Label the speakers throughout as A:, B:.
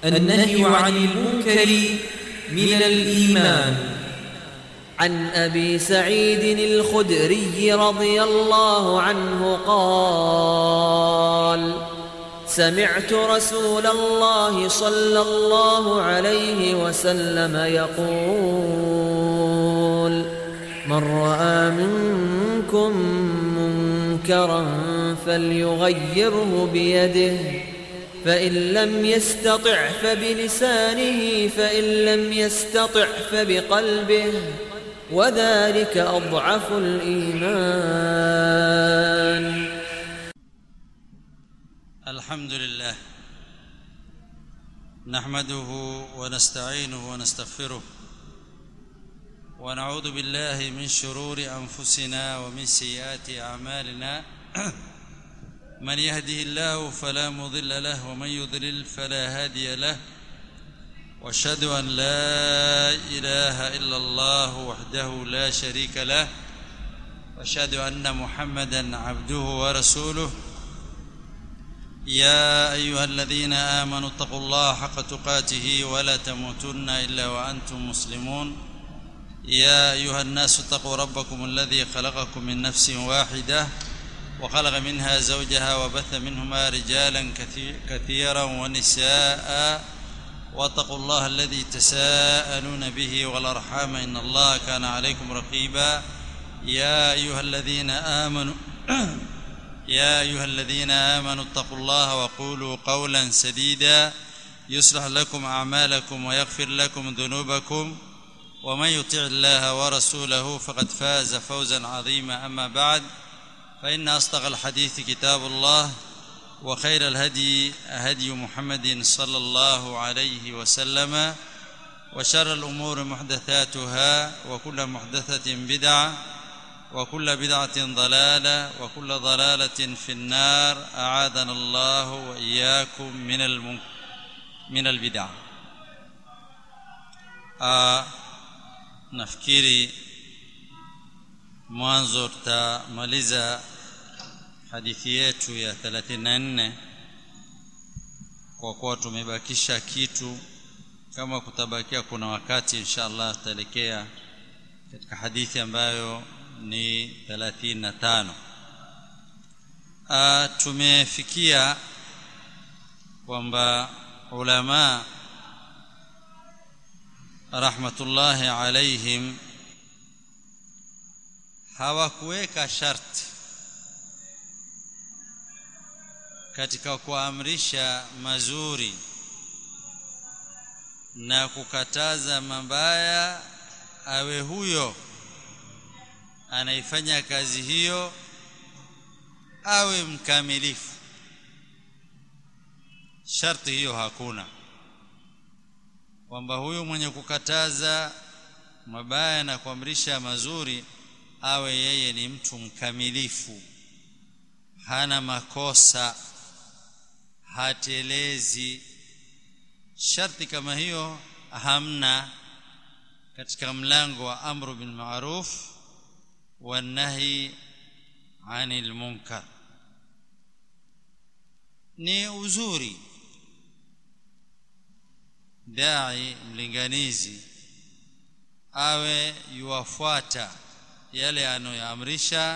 A: النهي عن المنكر من الإيمان
B: عن ابي سعيد الخدري رضي الله عنه قال سمعت رسول الله صلى الله عليه وسلم يقول من راى منكم منكرا فليغيره بيده فان لم يستطع فبلسانه فان لم يستطع فبقلبه وذلك اضعف الايمان
C: الحمد لله نحمده ونستعينه ونستغفره ونعوذ بالله من شرور انفسنا ومن سيئات اعمالنا من يهده الله فلا مضل له ومن يضلل فلا هادي له واشهد ان لا اله الا الله وحده لا شريك له واشهد ان محمدا عبده ورسوله يا ايها الذين امنوا اتقوا الله حق تقاته ولا تموتن الا وانتم مسلمون يا ايها الناس اتقوا ربكم الذي خلقكم من نفس واحده وخلق منها زوجها وبث منهما رجالا كثيرا ونساء واتقوا الله الذي تساءلون به والارحام ان الله كان عليكم رقيبا يا ايها الذين امنوا يا ايها الذين امنوا اتقوا الله وقولوا قولا سديدا يصلح لكم اعمالكم ويغفر لكم ذنوبكم ومن يطع الله ورسوله فقد فاز فوزا عظيما اما بعد فان اصدق الحديث كتاب الله وخير الهدي هدي محمد صلى الله عليه وسلم وشر الامور محدثاتها وكل محدثه بدعه وكل بدعه ضلاله وكل ضلاله في النار اعاذنا الله واياكم من الم... من البدع آه nafikiri mwanzo tutamaliza hadithi yetu ya 34 kwa kuwa tumebakisha kitu kama kutabakia kuna wakati insha Allah tutaelekea katika hadithi ambayo ni 35 ah tumefikia kwamba ulama rahmatullahi alaihim hawakuweka sharti katika kuamrisha mazuri na kukataza mabaya awe huyo anaifanya kazi hiyo awe mkamilifu sharti hiyo hakuna kwamba huyu mwenye kukataza mabaya na kuamrisha mazuri awe yeye ni mtu mkamilifu hana makosa hatelezi sharti kama hiyo hamna katika mlango wa amru bil ma'ruf wa nahi anil munkar ni uzuri dai mlinganizi awe yuwafuata yale anayoamrisha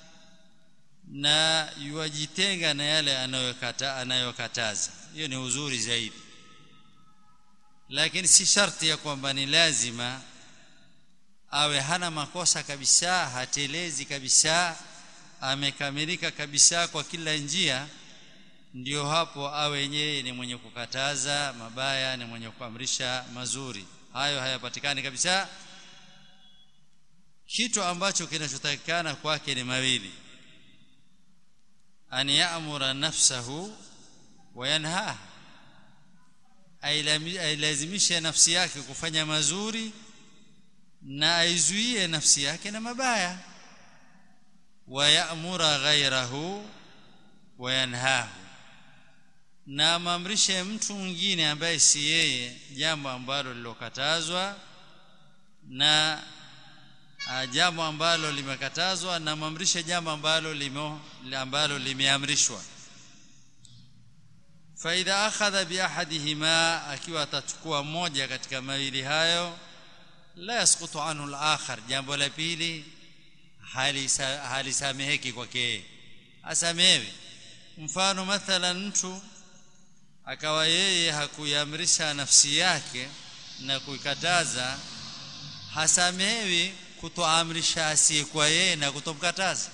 C: na yuwajitenga na yale anayokata anayokataza hiyo ni uzuri zaidi lakini si sharti ya kwamba ni lazima awe hana makosa kabisa hatelezi kabisa amekamilika kabisa kwa kila njia ndio hapo awe yeye ni mwenye kukataza mabaya ni mwenye kuamrisha mazuri hayo hayapatikani kabisa kitu ambacho kinachotakikana kwake ni mawili an ya'mura nafsahu wa yanhaha ailazimishe nafsi yake kufanya mazuri na aizuie nafsi yake na mabaya wa ya'mura ghayrahu wa yanhahu na amamrishe mtu mwingine ambaye si yeye jambo ambalo lilokatazwa na jambo ambalo limekatazwa na mamrishe jambo ambalo limo ambalo limeamrishwa faidha akhadha biahadihima akiwa atachukua moja katika mawili hayo la yasqutu anhu al-akhar jambo la pili halisameheki kwake asamehewe mfano mathalan mtu akawa yeye hakuiamrisha nafsi yake na kuikataza hasamehewi kutoamrisha asiyekuwa yeye na kutomkataza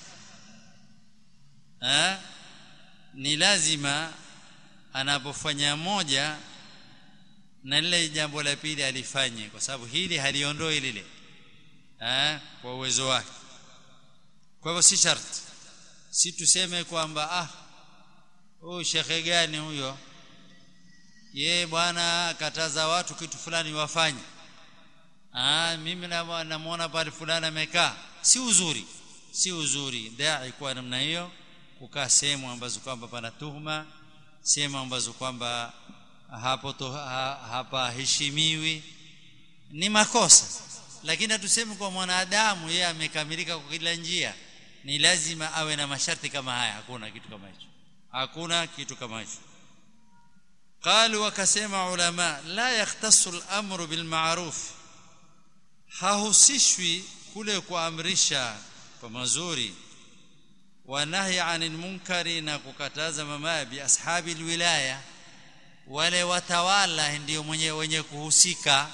C: ha? ni lazima anapofanya moja na lile jambo la pili alifanye kwa sababu hili haliondoi lile ha? kwa uwezo wake kwa hivyo si sharti si tuseme kwamba ah huyu shekhe gani huyo ye bwana kataza watu kitu fulani wafanye ah mimi namuona pale fulani amekaa si uzuri si uzuri dai kwa namna hiyo kukaa sehemu ambazo kwamba pana tuhuma sehemu ambazo kwamba hapo to, ha, hapa heshimiwi ni makosa lakini hatusemi kwa mwanadamu yeye amekamilika kwa kila njia ni lazima awe na masharti kama haya hakuna kitu kama hicho hakuna kitu kama hicho قالوا wakasema ulama la yahtassu al-amru bil ma'ruf hahusishwi kule kuamrisha kwa mazuri wa nahi 'anil munkari na kukataza mabaya bi ashabi wilaya wale watawala ndio mwenye wenye kuhusika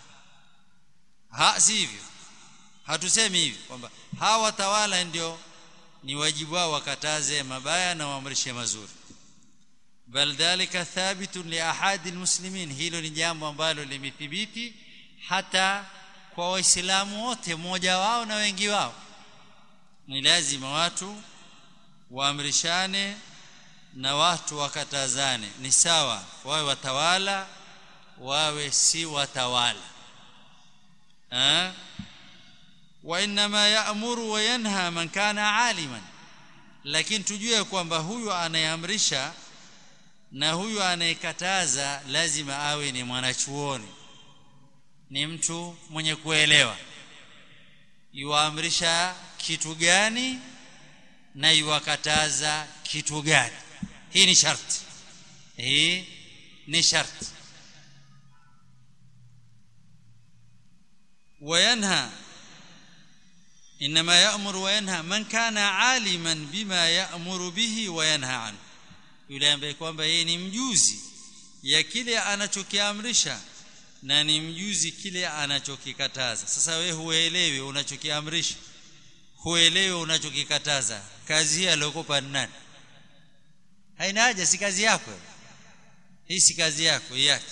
C: ha sivyo hatusemi hivi kwamba hawa watawala ndio ni wajibu wao wakataze mabaya na waamrishe mazuri bal dhalika thabitun li ahadi almuslimin hilo ni jambo ambalo limethibiti hata kwa waislamu wote mmoja wao na wengi wao ni lazima watu waamrishane na watu wakatazane ni sawa wawe watawala wawe si watawala eh wa inma ya'muru wa yanha man kana aliman lakini tujue kwamba huyu anayeamrisha na huyu anayekataza lazima awe ni mwanachuoni ni mtu mwenye kuelewa yuamrisha kitu gani na yuwakataza kitu gani hii ni sharti hii ni sharti وينهى انما يأمر وينهى من كان عالما بما يأمر به وينهى عنه yule ambaye kwamba yeye ni mjuzi ya kile anachokiamrisha na ni mjuzi kile anachokikataza sasa wewe huelewi unachokiamrisha huelewi unachokikataza kazi hii aliyokupa nani haina haja si kazi yako hii si kazi yako yake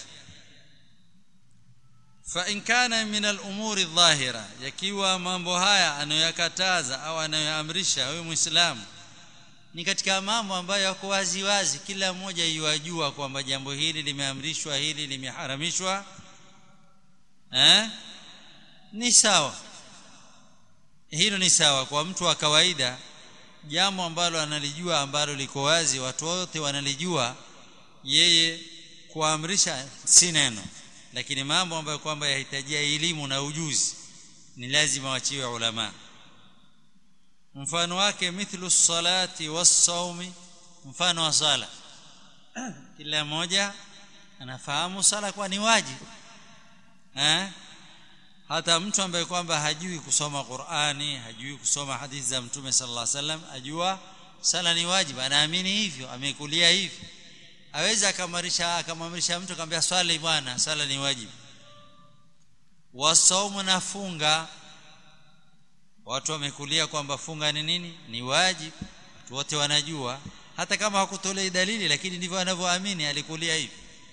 C: fa in kana min al-umuri adh-dhahira yakiwa mambo haya anayoyakataza au anayoamrisha wewe muislamu ni katika mambo ambayo yako wazi wazi kila mmoja yuajua kwamba jambo hili limeamrishwa hili limeharamishwa eh ni sawa hilo ni sawa kwa mtu wa kawaida jambo ambalo analijua ambalo liko wazi watu wote wanalijua yeye kuamrisha si neno lakini mambo ambayo kwamba yahitajia elimu na ujuzi ni lazima wachiwe ulama mfano wake mithlu salati was-sawmi mfano wa sala kila mmoja anafahamu sala kwa ni wajibu eh hata mtu ambaye kwamba hajui kusoma Qur'ani hajui kusoma hadithi za Mtume sallallahu alaihi wasallam ajua sala ni wajibu anaamini hivyo amekulia hivyo aweza akamarisha akamamrisha mtu akamwambia swali bwana sala ni wajibu wasaumu na funga watu wamekulia kwamba funga ni nini ni wajibu watu wote wanajua hata kama hakutolei dalili lakini ndivyo wanavyoamini alikulia hivi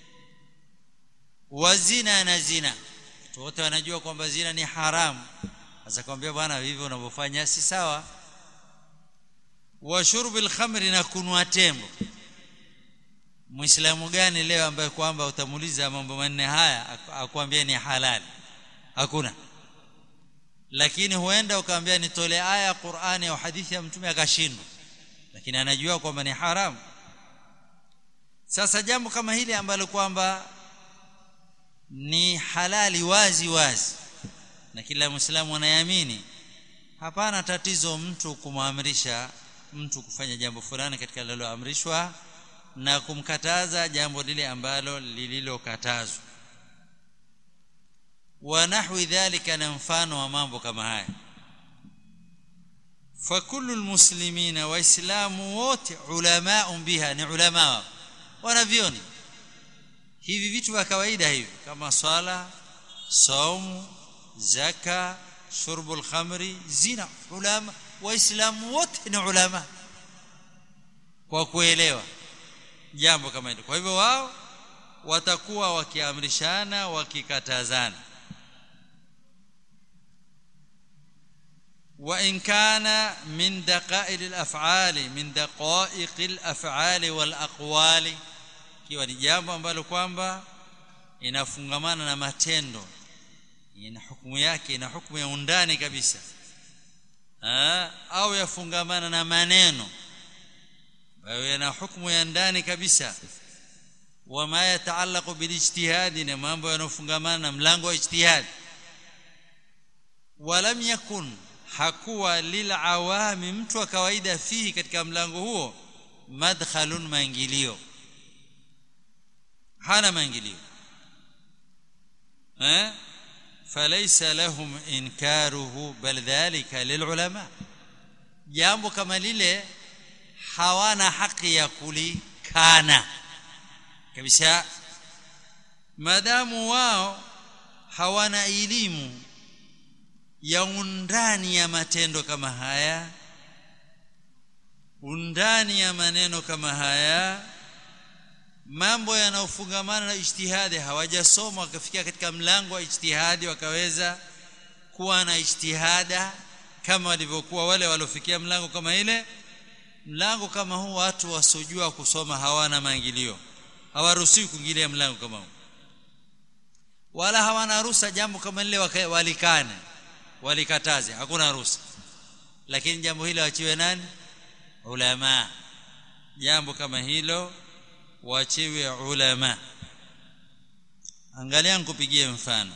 C: wazina na zina watu wote wanajua kwamba zina ni haramu sasa kwambia bwana hivyo unavyofanya si sawa wa shurbil khamri na kunwa tembo muislamu gani leo ambaye kwamba utamuuliza mambo manne haya akwambia ni halali hakuna lakini huenda ukaambia nitolee aya ya Qur'ani au hadithi ya mtume akashindwa lakini anajua kwamba ni haramu sasa jambo kama hili ambalo kwamba ni halali wazi wazi na kila muislamu anayeamini hapana tatizo mtu kumwamrisha mtu kufanya jambo fulani katika liloamrishwa na kumkataza jambo lile ambalo lililokatazwa wa nahwi dhalika na mfano wa mambo kama haya فكل المسلمين waislamu wote ulama biha ni ulama wanavioni hivi vitu vya kawaida hivi kama swala saumu zaka shurbul khamri zina ulama waislamu wote ni ulama kwa kuelewa jambo kama hilo kwa hivyo wao watakuwa wakiamrishana wakikatazana وإن كان من دقائق الأفعال من دقائق الأفعال والأقوال kiwa ni jambo ambalo kwamba inafungamana na matendo ina hukumu yake ina hukumu ya undani kabisa ha? au yafungamana na maneno ambayo yana hukumu ya ndani kabisa wama yataallaqu bilijtihadi na mambo yanofungamana na mlango wa ijtihadi walam yakun hakuwa lilawami mtu wa kawaida fihi katika mlango huo madkhalun maingilio hana maingilio eh falaysa lahum inkaruhu bal dhalika lilulama jambo kama lile hawana haki ya kulikana kabisa madamu wao hawana elimu ya undani ya matendo kama haya undani ya maneno kama haya mambo yanayofungamana na ijtihadi hawajasoma wakafikia katika mlango wa ijtihadi wakaweza kuwa na ijtihada kama walivyokuwa wale waliofikia mlango kama ile mlango kama huu watu wasiojua kusoma hawana maingilio hawaruhusiwi kuingilia mlango kama huu wala hawana ruhusa jambo kama lile walikane walikataze hakuna ruhusa lakini jambo hilo wachiwe nani ulama jambo kama hilo wachiwe ulama angalia nikupigie mfano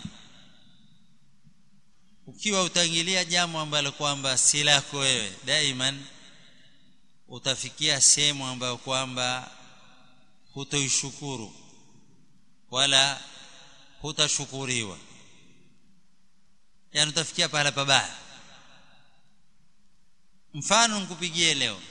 C: ukiwa utangilia jambo ambalo kwamba si lako wewe daiman utafikia sehemu ambayo kwamba hutoishukuru wala hutashukuriwa yani utafikia pahala pabaya mfano nikupigie leo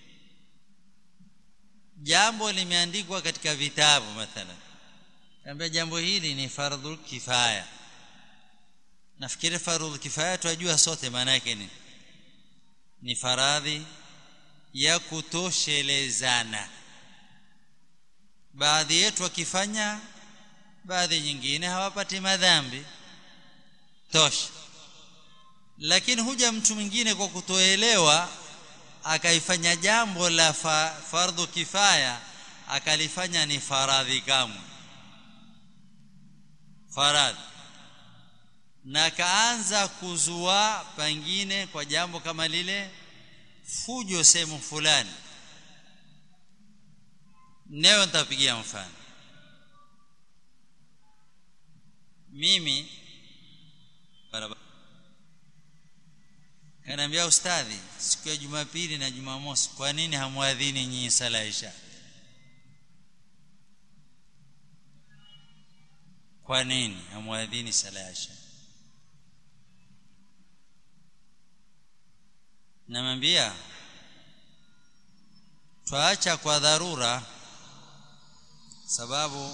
C: jambo limeandikwa katika vitabu mathalan ambia jambo hili ni fardhu kifaya nafikiri fardhu kifaya tunajua sote maana yake ni ni faradhi ya kutoshelezana baadhi yetu wakifanya baadhi nyingine hawapati madhambi tosha lakini huja mtu mwingine kwa kutoelewa akaifanya jambo la fa, fardhu kifaya akalifanya ni faradhi kamwe faradhi na akaanza kuzua pengine kwa jambo kama lile fujo sehemu fulani leo nitapigia mfano mimi barabara kanaambia ustadhi siku ya jumapili na jumamosi kwa nini hamwadhini nyinyi sala isha kwa nini hamwadhini sala isha namwambia twaacha kwa dharura sababu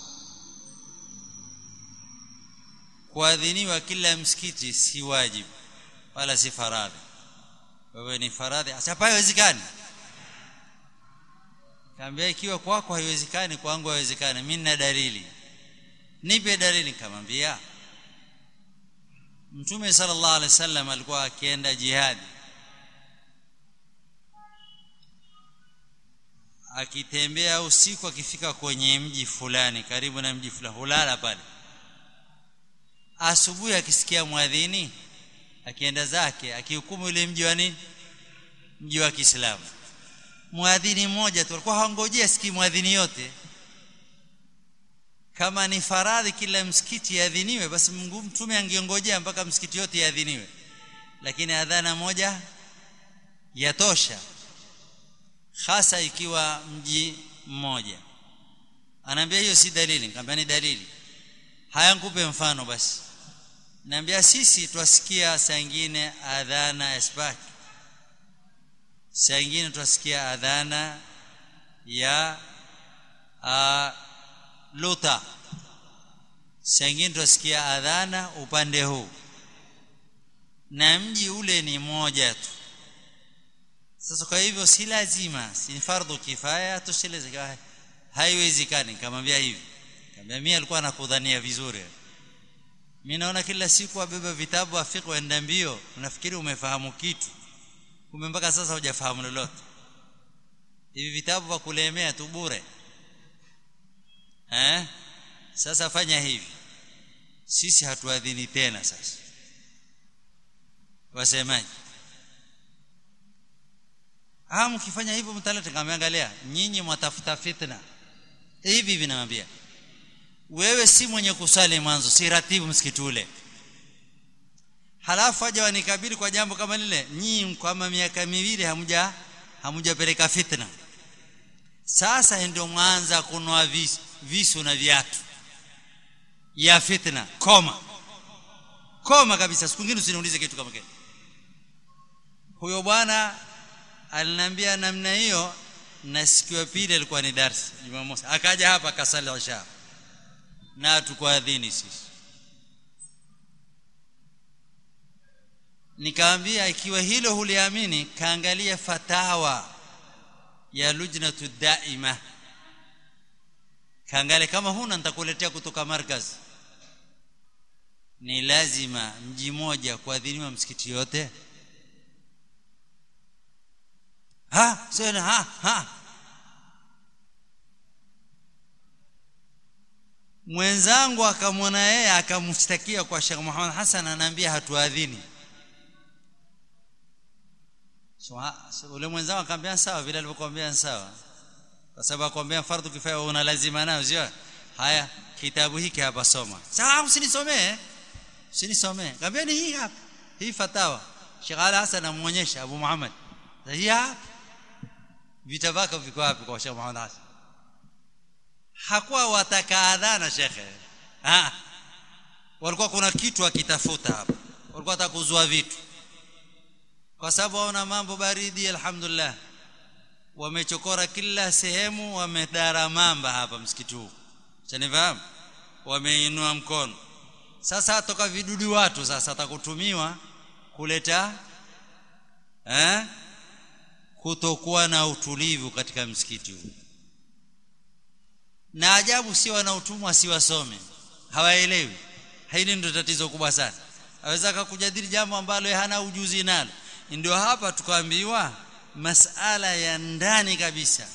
C: kuadhiniwa kila msikiti si wajibu wala si faradhi wewe ni faradhi hapa haiwezekani kaambia ikiwa kwako haiwezekani kwangu haiwezekani mimi nina dalili nipe dalili kamwambia mtume sallallahu alaihi wasallam alikuwa akienda jihadi akitembea usiku akifika kwenye mji fulani karibu na mji fulani hulala pale asubuhi akisikia mwadhini akienda zake akihukumu ile mji wa nini mji wa Kiislamu mwadhini mmoja tu alikuwa hangojea siki mwadhini yote kama ni faradhi kila msikiti yadhiniwe basi Mungu mtume angeongojea mpaka msikiti yote yadhiniwe lakini adhana moja yatosha hasa ikiwa mji mmoja anaambia hiyo si dalili nikamwambia ni dalili haya nikupe mfano basi naambia sisi twasikia saa ingine adhana ya sbaki saa ingine twasikia adhana ya uh, luta saa ingine twasikia adhana upande huu na mji ule ni moja tu sasa kwa hivyo si lazima si fardhu kifaya tosheleze haiwezekani nikamwambia hivi nikamwambia mimi alikuwa anakudhania vizuri mimi naona kila siku abeba vitabu afiki waenda mbio unafikiri umefahamu kitu kumbe mpaka sasa hujafahamu lolote hivi vitabu vya kulemea tu bure eh sasa fanya hivi sisi hatuadhini tena sasa wasemaje ah mkifanya hivyo mtaleta kameangalia nyinyi mwatafuta fitna hivi vinamwambia wewe si mwenye kusali mwanzo si ratibu msikiti ule halafu aje wanikabili kwa jambo kama lile nyinyi kama miaka miwili hamuja hamujapeleka fitna sasa ndio mwanza kunua visu, visu na viatu ya fitna koma koma kabisa siku nyingine usiniulize kitu kama kile huyo bwana aliniambia namna hiyo na siku ya pili alikuwa ni darsa Jumamosi akaja hapa akasali isha na tukuadhini sisi nikaambia ikiwa hilo huliamini kaangalia fatawa ya lujnatu daima kaangalia kama huna nitakuletea kutoka markaz ni lazima mji moja kuadhiniwa msikiti yote ha sio ha ha mwenzangu akamwona yeye akamshtakia kwa Sheikh Muhammad Hassan anaambia hatuadhini so, ule mwenzangu akamwambia sawa vile alivyokuambia sawa kwa sababu akwambia fardhu kifaya una lazima nayo sio haya kitabu hiki hapa soma sawa usinisomee usinisomee kaambia ni hii hapa hii fatawa Sheikh Ali Hassan amuonyesha Abu Muhammad hii hapa vitavaka viko wapi kwa Sheikh Muhammad Hassan hakuwa wataka adhana shekhe ah walikuwa kuna kitu akitafuta hapa walikuwa watakuzua vitu kwa sababu waona mambo baridi alhamdulillah wamechokora kila sehemu wamedara mamba hapa msikiti huu chanifahamu wameinua mkono sasa toka vidudu watu sasa atakutumiwa kuleta eh kutokuwa na utulivu katika msikiti huu na ajabu si wanautumwa si wasome hawaelewi hili ndio tatizo kubwa sana aweza akakujadili jambo ambalo hana ujuzi nalo ndio hapa tukaambiwa masala ya ndani kabisa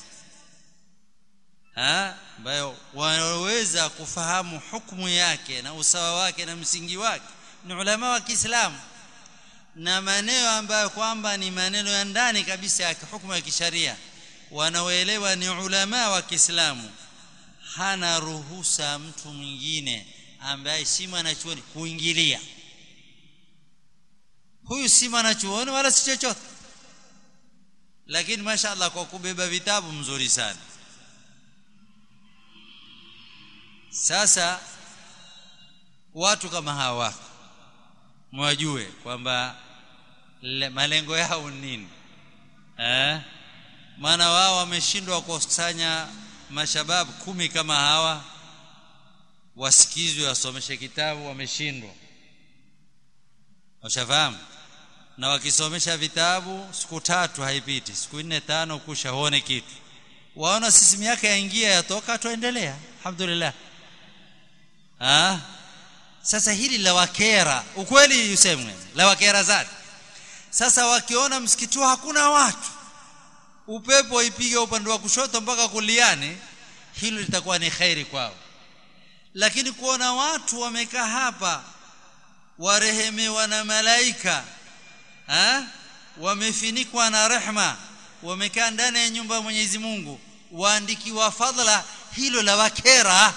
C: ambayo wanaweza kufahamu hukumu yake na usawa wake na msingi wake ni ulama wa Kiislamu na maneno ambayo kwamba ni maneno ya ndani kabisa ya hukumu ya kisharia wanaoelewa ni ulama wa Kiislamu hana ruhusa mtu mwingine ambaye si mwanachuoni kuingilia huyu si mwanachuoni wala si chochote lakini mashaallah kwa kubeba vitabu mzuri sana sasa watu kama hawa wako mwajue kwamba malengo yao nini eh maana wao wameshindwa kukusanya mashababu kumi kama hawa wasikizwe wasomeshe kitabu wameshindwa washafahamu na wakisomesha vitabu siku tatu haipiti siku nne tano kusha huone kitu waona sisi miaka yaingia yatoka tuendelea alhamdulillah ah sasa hili la wakera ukweli usemwe la wakera zake sasa wakiona msikiti hakuna watu upepo ipige upande wa kushoto mpaka kuliani hilo litakuwa ni khairi kwao lakini kuona watu wamekaa hapa warehemewa na malaika ha? wamefinikwa na rehma wamekaa ndani ya nyumba ya Mwenyezi Mungu waandikiwa fadhila hilo la wakera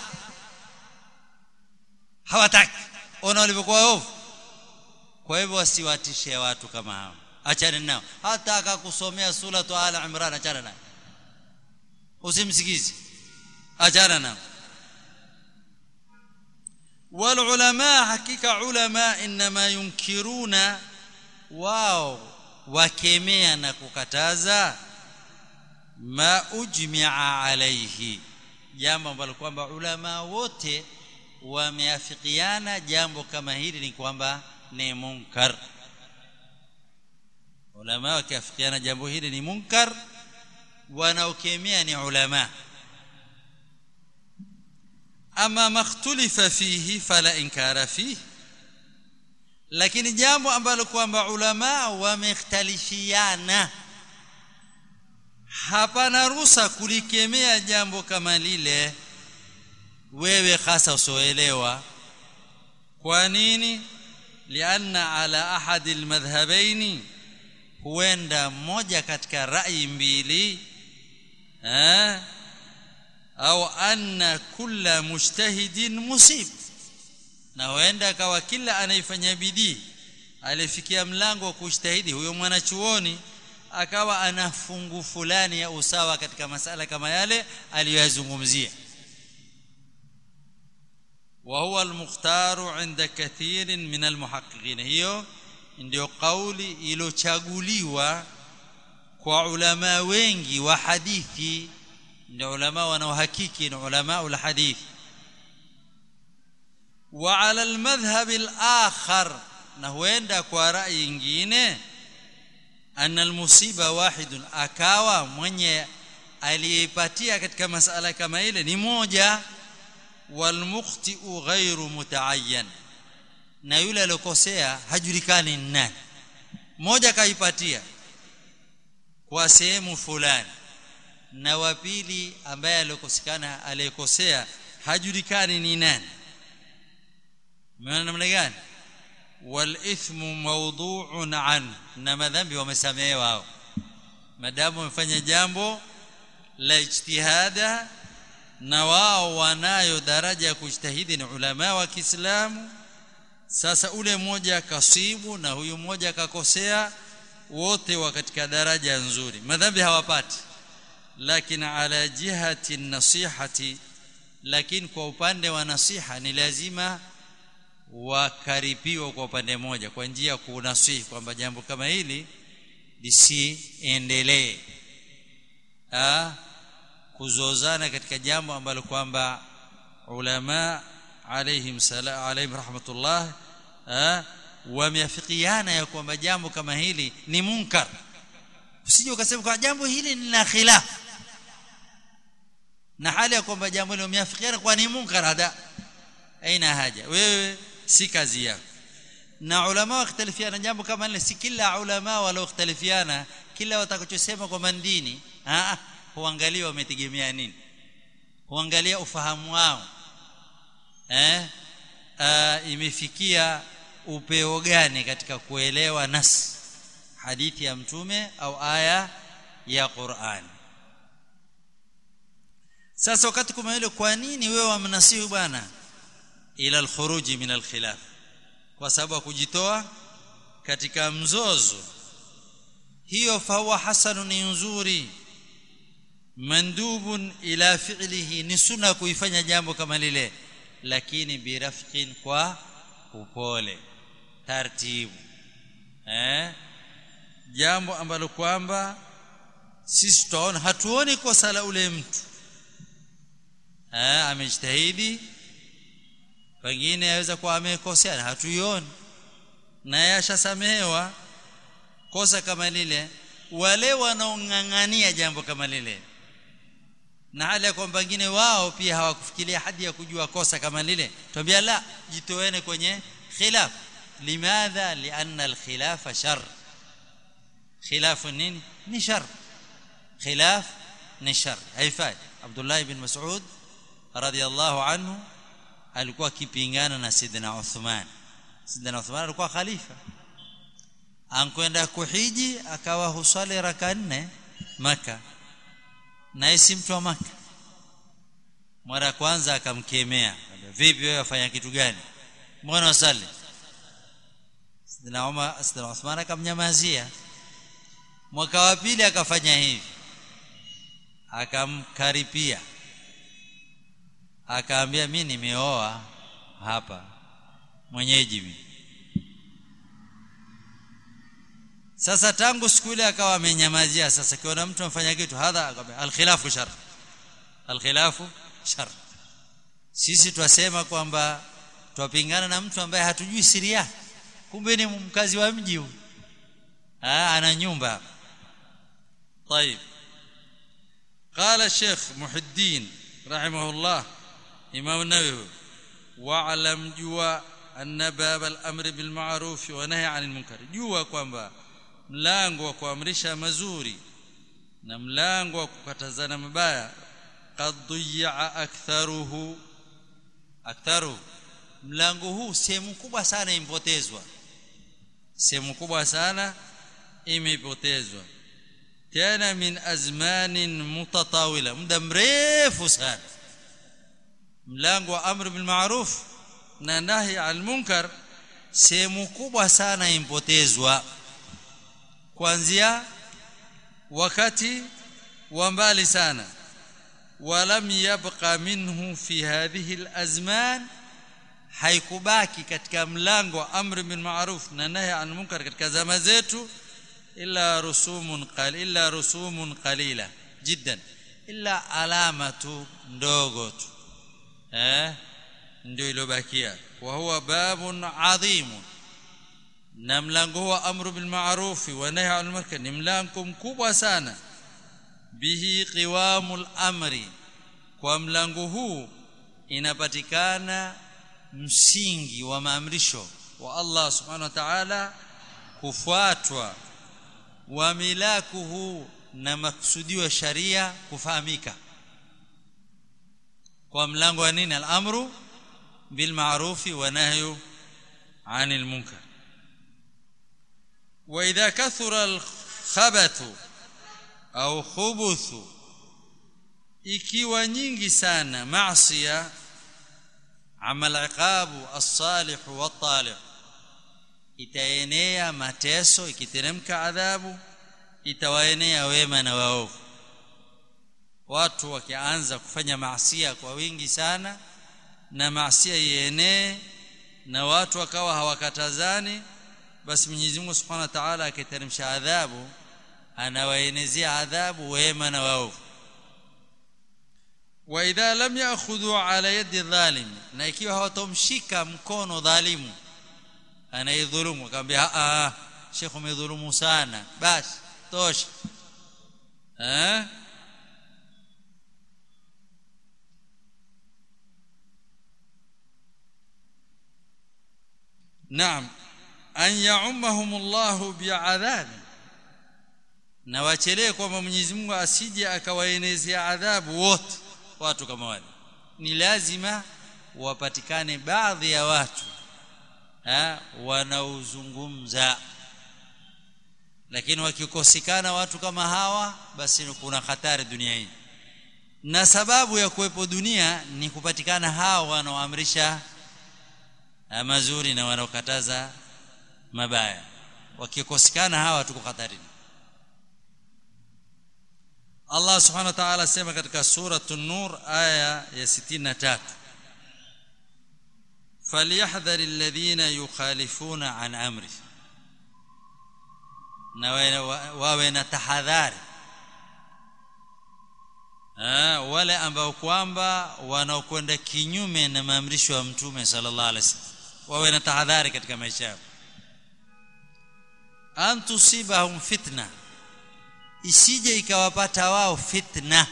C: hawataki ona walivyokuwa ovu kwa hivyo wasiwatishe watu kama hao achane nao hata akakusomea suratu ala imran achana naye usimsikize achana nao والعلماء حقيقه علماء انما ينكرون wao wakemea na kukataza ma ujmi'a alayhi jambo ambalo kwamba ulama wote wameafikiana jambo kama hili ni kwamba ni munkar ulama wakiafikiana jambo hili ni munkar wanaokemea ni ulama ama makhtulifa fihi fala inkara fihi lakini jambo ambalo kwamba ulama wamekhtalifiana hapana ruhusa kulikemea jambo kama lile wewe hasa usoelewa kwa nini lianna ala ahadi almadhhabaini huenda mmoja katika rai mbili eh au anna kulla mujtahidin musib na huenda akawa kila anayefanya bidii alifikia mlango wa kujitahidi huyo mwanachuoni akawa ana fungu fulani ya usawa katika masala kama yale aliyoyazungumzia وهو المختار عند كثير من المحققين hiyo ndio kauli iliyochaguliwa kwa ulama wengi wa hadithi ndio ulama wanaohakiki ni ulama ul hadith wa ala almadhhab alakhar na huenda kwa rai nyingine anna almusiba wahidun akawa mwenye aliyepatia katika masala kama ile ni moja walmukhti'u ghairu mutaayyan na yule aliyokosea hajulikani ni nani mmoja kaipatia kwa sehemu fulani na wa pili ambaye aliyokosekana aliyekosea hajulikani ni nani maana namna gani wal ithmu mawdu'un an na madhambi wamesamehewa hao madamu wamefanya jambo la ijtihada na wao wanayo daraja ya kujitahidi ni ulama wa Kiislamu sasa ule mmoja kasibu na huyu mmoja akakosea wote wa katika daraja nzuri madhambi hawapati lakini ala jihati nasihati lakini kwa upande wa nasiha ni lazima wakaripiwa kwa upande moja kwa njia ya kunasihi kwamba jambo kama hili lisiendelee kuzozana katika jambo ambalo kwamba ulama alaihim salam alaihim rahmatullah wameafikiana ya kwamba jambo kama hili ni munkar usije ukasema kwa jambo hili ni la khilaf na hali ya kwamba jambo hilo umeafikiana kwa ni munkar hada aina haja wewe si kazi yako na ulama wakhtalifiana jambo kama hili si kila ulama waliokhtalifiana kila watakachosema kwa mandini ah huangalia wametegemea nini huangalia ufahamu wao eh uh, imefikia upeo gani katika kuelewa nas hadithi ya mtume au aya ya Qur'an sasa wakati kama ile kwa nini wewe wamnasihi bwana ila alkhuruj min alkhilaf kwa sababu kujitoa katika mzozo hiyo fahuwa hasanun ni nzuri mandubun ila fi'lihi ni sunna kuifanya jambo kama lile lakini birafqin kwa upole taratibu eh jambo ambalo kwamba sisi tutaona hatuoni kosa la ule mtu eh amejitahidi pengine aweza kuwa amekosea na hatuioni naye ashasamehewa kosa kama lile wale wanaong'ang'ania jambo kama lile na hali ya kwamba wengine wao pia hawakufikiria hadi ya kujua kosa kama lile tuambia la jitoeni kwenye khilaf limadha lianna alkhilafa shar khilaf nini ni shar khilaf ni shar haifai Abdullah ibn Mas'ud radiyallahu anhu alikuwa akipingana na Sidina Uthman Sidina Uthman alikuwa khalifa ankwenda kuhiji akawa husali raka nne maka na si mtu wa maka mara ya kwanza akamkemea vipi wewe wafanya kitu gani mbona usali Sidina Umar Sidina Uthman akamnyamazia mwaka wa pili akafanya hivi akamkaripia akaambia mi nimeoa hapa mwenyeji mimi sasa tangu siku ile akawa amenyamazia sasa kiona mtu amfanya kitu hadha akamwambia alkhilafu shar alkhilafu shar sisi twasema kwamba twapingana na mtu ambaye hatujui siri yake kumbe ni mkazi wa mji huyu ana nyumba طيب قال الشيخ محي الدين رحمه الله امام النووي واعلم جوا ان باب الامر بالمعروف والنهي عن المنكر jua kwamba mlango wa kuamrisha mazuri na mlango wa kukatazana mabaya qad dhiya aktharuhu aktharu mlango huu sehemu kubwa sana impotezwa sehemu kubwa sana imepotezwa tena min azmanin mutatawila muda mrefu sana mlango wa amri bil ma'ruf na nahi al munkar sehemu kubwa sana impotezwa kuanzia wakati wa mbali sana walam yabqa minhu fi hadhihi alazman haikubaki katika mlango wa amri bil ma'ruf na nahi an munkar katika zama zetu illa rusumun qal illa rusumun qalila jiddan illa alama tu ndogo tu eh ndio ilobakia wa huwa babun adhimun na mlango huwa amru bil ma'ruf wa nahy anil munkar ni mlango mkubwa sana bihi qiwamul amri kwa mlango huu inapatikana msingi wa maamrisho wa Allah subhanahu wa ta'ala kufuatwa wa milakuhu na maksudio ya sharia kufahamika kwa mlango wa nini al-amru bil ma'rufi wa nahyu 'anil munkar واذا كثر الخبث au khubuthu ikiwa nyingi sana maasiya amal iqabu as-salih wa talih itaenea mateso ikiteremka adhabu itawaenea wema na waovu watu wakianza kufanya maasia kwa wingi sana na maasia ienee na watu wakawa hawakatazani basi Mwenyezi Mungu Subhanahu wa Ta'ala akiteremsha adhabu anawaenezea adhabu wema na waovu wa idha lam ya'khudhu ala yadi dhalim na ikiwa hawatomshika mkono dhalimu anaidhulumu akamwambia a a shekhu umedhulumu sana basi tosha eh naam an ya'ummahum Allah bi'adhab na wachelee kwamba Mwenyezi Mungu asije akawaenezea adhabu wote watu kama wale ni lazima wapatikane baadhi ya watu ha, wanaozungumza lakini wakikosekana watu kama hawa basi kuna hatari dunia hii na sababu ya kuwepo dunia ni kupatikana hawa wanaoamrisha mazuri na wanaokataza mabaya wakikosekana hawa tuko hatarini Allah subhanahu wa ta'ala sema katika suratul nur aya ya 63 فليحذر الذين يخالفون عن امره na wawe na tahadhari wale ambao kwamba wanaokwenda kinyume na maamrisho ya mtume sallallahu alaihi wasallam wawe na tahadhari katika maisha yao an tusibahum fitna isije ikawapata wao fitna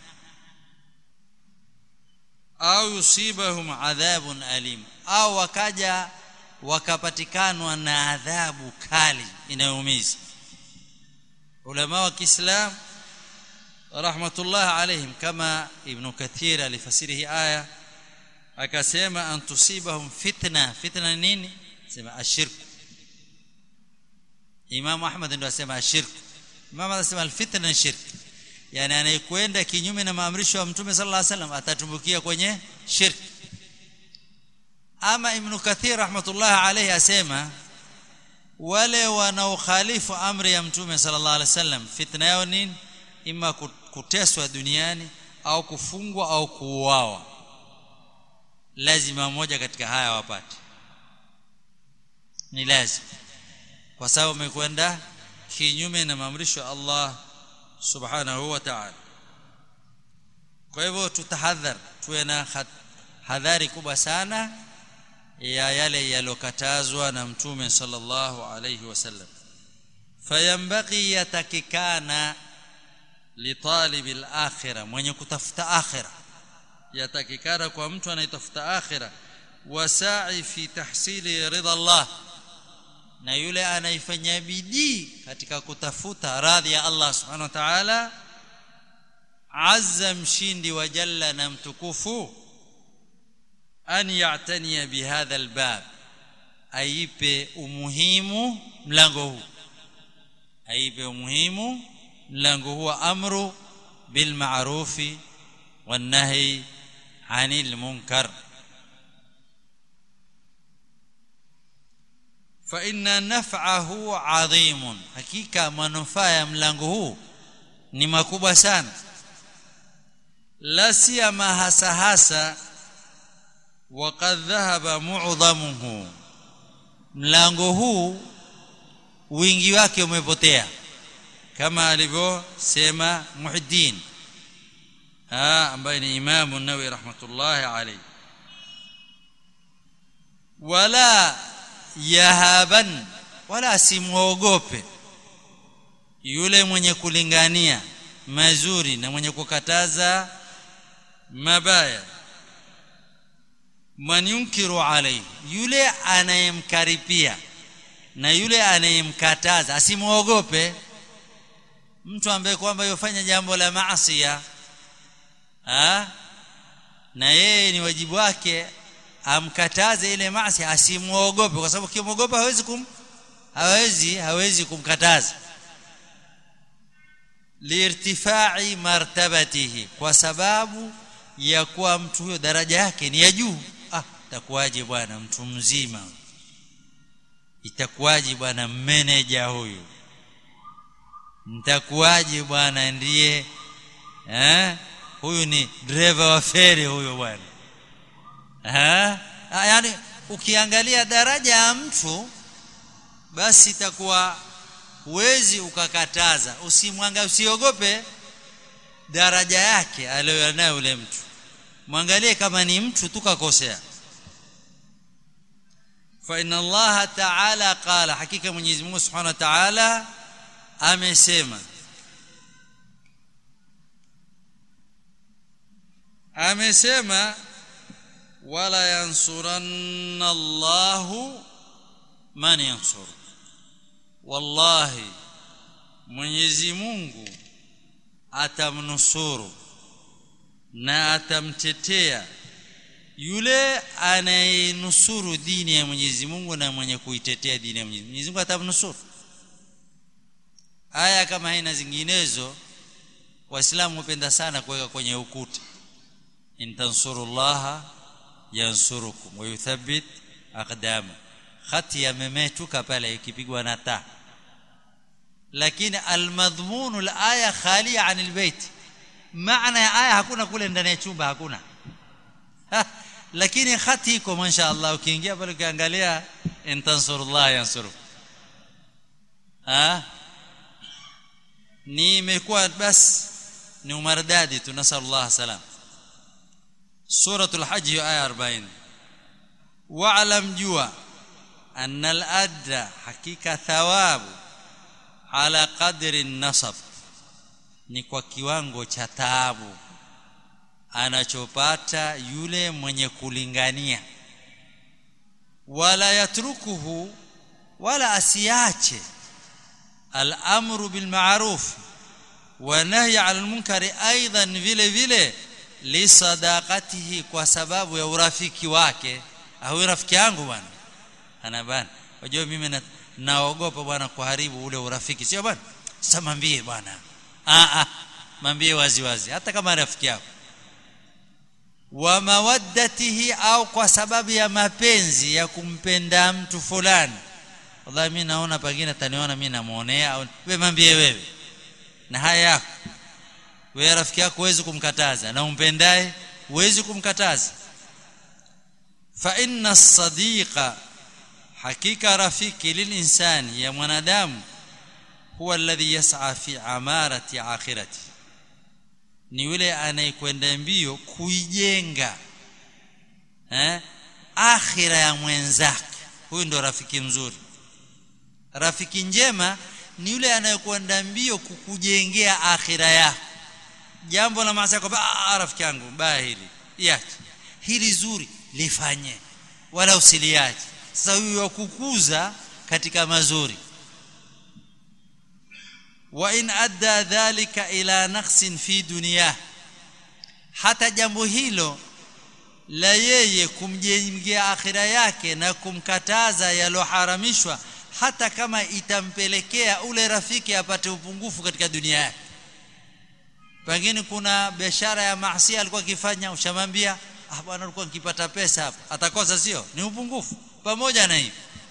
C: au yusibahum adhabun alim au wakaja wakapatikanwa na adhabu kali inayoumiza ulama wa Kiislam rahmatullah alaihim kama ibn kathir alifasiri hii aya akasema an tusibahum fitna fitna nini sema ashirk Imam Ahmad ndio asema ashirk Imam anasema alfitna shirk yani anayekwenda kinyume na maamrisho ya Mtume sallallahu alaihi wasallam atatumbukia kwenye shirk ama Ibn Kathir rahmatullah alayhi asema wale wanaokhalifu amri ya Mtume sallallahu alaihi wasallam fitna yao nini ima kuteswa duniani au kufungwa au kuuawa lazima moja katika haya wapate ni lazima kwa sababu umekwenda kinyume na maamrisho ya Allah subhanahu wa ta'ala kwa hivyo tutahadhar tuwe na hadhari kubwa sana ya yale yalokatazwa na mtume sallallahu alayhi wasallam fayambaghi yatakikana litalib al-akhirah mwenye kutafuta akhirah yatakikana kwa mtu anayetafuta akhirah wasa'i fi tahsili ridha Allah na yule anaifanya bidii katika kutafuta radhi ya Allah subhanahu wa ta'ala azza mshindi wa jalla na mtukufu an ya'taniya bihadha albab aipe umuhimu mlango huu aipe umuhimu mlango huu amru bil ma'rufi wan nahi 'anil munkar fa inna naf'ahu 'adhimun hakika manufaa ya mlango huu ni makubwa sana la siyama hasa hasa وقد ذهب معظمه mlango huu wingi wake umepotea kama alivyosema Muhiddin ah ambaye ni Imam an-Nawawi rahmatullahi alayhi wala yahaban wala simuogope yule mwenye kulingania mazuri na mwenye kukataza mabaya man yunkiru alayhi yule anayemkaripia na yule anayemkataza asimuogope mtu ambaye kwamba yofanya jambo la maasi ah na yeye ni wajibu wake amkataze ile maasi asimuogope kwa sababu kimwogopa hawezi kum hawezi hawezi kumkataza liirtifai martabatihi kwa sababu ya kuwa mtu huyo daraja yake ni ya juu ah itakuwaje bwana mtu mzima itakuwaje bwana manager huyu nitakuwaje bwana ndiye eh huyu ni driver wa feri huyo bwana eh yani ukiangalia daraja ya mtu basi itakuwa huwezi ukakataza usimwanga usiogope daraja yake aliyonayo yule mtu mwangalie kama ni mtu tukakosea fa inna Allah ta'ala qala hakika Mwenyezi Mungu Subhanahu wa Ta'ala amesema amesema wala yansuranna Allahu man yansur wallahi Mwenyezi Mungu atamnusuru na atamtetea yule anayenusuru dini ya Mwenyezi Mungu na mwenye kuitetea dini ya Mwenyezi Mungu Mwenyezi Mungu atamnusuru aya kama haina zinginezo waislamu hupenda sana kuweka kwenye ukuta in tansurullaha yansurukum wa yuthabbit aqdama khati yamemetuka pale ikipigwa na taa lakini almadhmunu alaya khalia anil bait maana ya aya hakuna kule ndani ya chumba hakuna ha, lakini khati iko mashaallah ukiingia pale ukiangalia in tansurullah yansuru ha ni imekuwa bas ni umardadi tunasallallahu salam suratul hajj aya 40 wa'lam jua anna al-adra hakika thawabu ala qadri nasab ni kwa kiwango cha taabu anachopata yule mwenye kulingania wala yatrukuhu wala asiache al-amru bil ma'ruf wa nahy 'anil munkari aidan vile vile li sadaqatihi kwa sababu ya urafiki wake au rafiki yangu bwana ana bwana unajua mimi na, naogopa bwana kuharibu ule urafiki sio bwana sasa mwambie bwana ah ah mwambie wazi wazi hata kama rafiki yako wa mawaddatihi au kwa sababu ya mapenzi ya kumpenda mtu fulani wallahi mimi naona pengine ataniona mimi namuonea au wewe mwambie wewe na haya yako wewe rafiki yako huwezi kumkataza na umpendaye huwezi kumkataza fa inna as-sadiqa hakika rafiki lilinsani ya mwanadamu huwa alladhi yas'a fi amarati akhirati ni yule anayekwenda mbio kuijenga eh akhira ya mwenzake huyu ndo rafiki mzuri rafiki njema ni yule anayekwenda mbio kukujengea akhira yako jambo la maasi kwamba ah rafiki yangu baya hili iache hili zuri lifanye wala usiliache sasa huyu wakukuza katika mazuri wa in adda dhalika ila naqsin fi dunyah hata jambo hilo la yeye kumjengea akhira yake na kumkataza yaloharamishwa hata kama itampelekea ule rafiki apate upungufu katika dunia yake pengine kuna biashara ya maasi alikuwa akifanya ushamwambia ah bwana alikuwa nikipata pesa hapa atakosa sio ni upungufu pamoja na hivi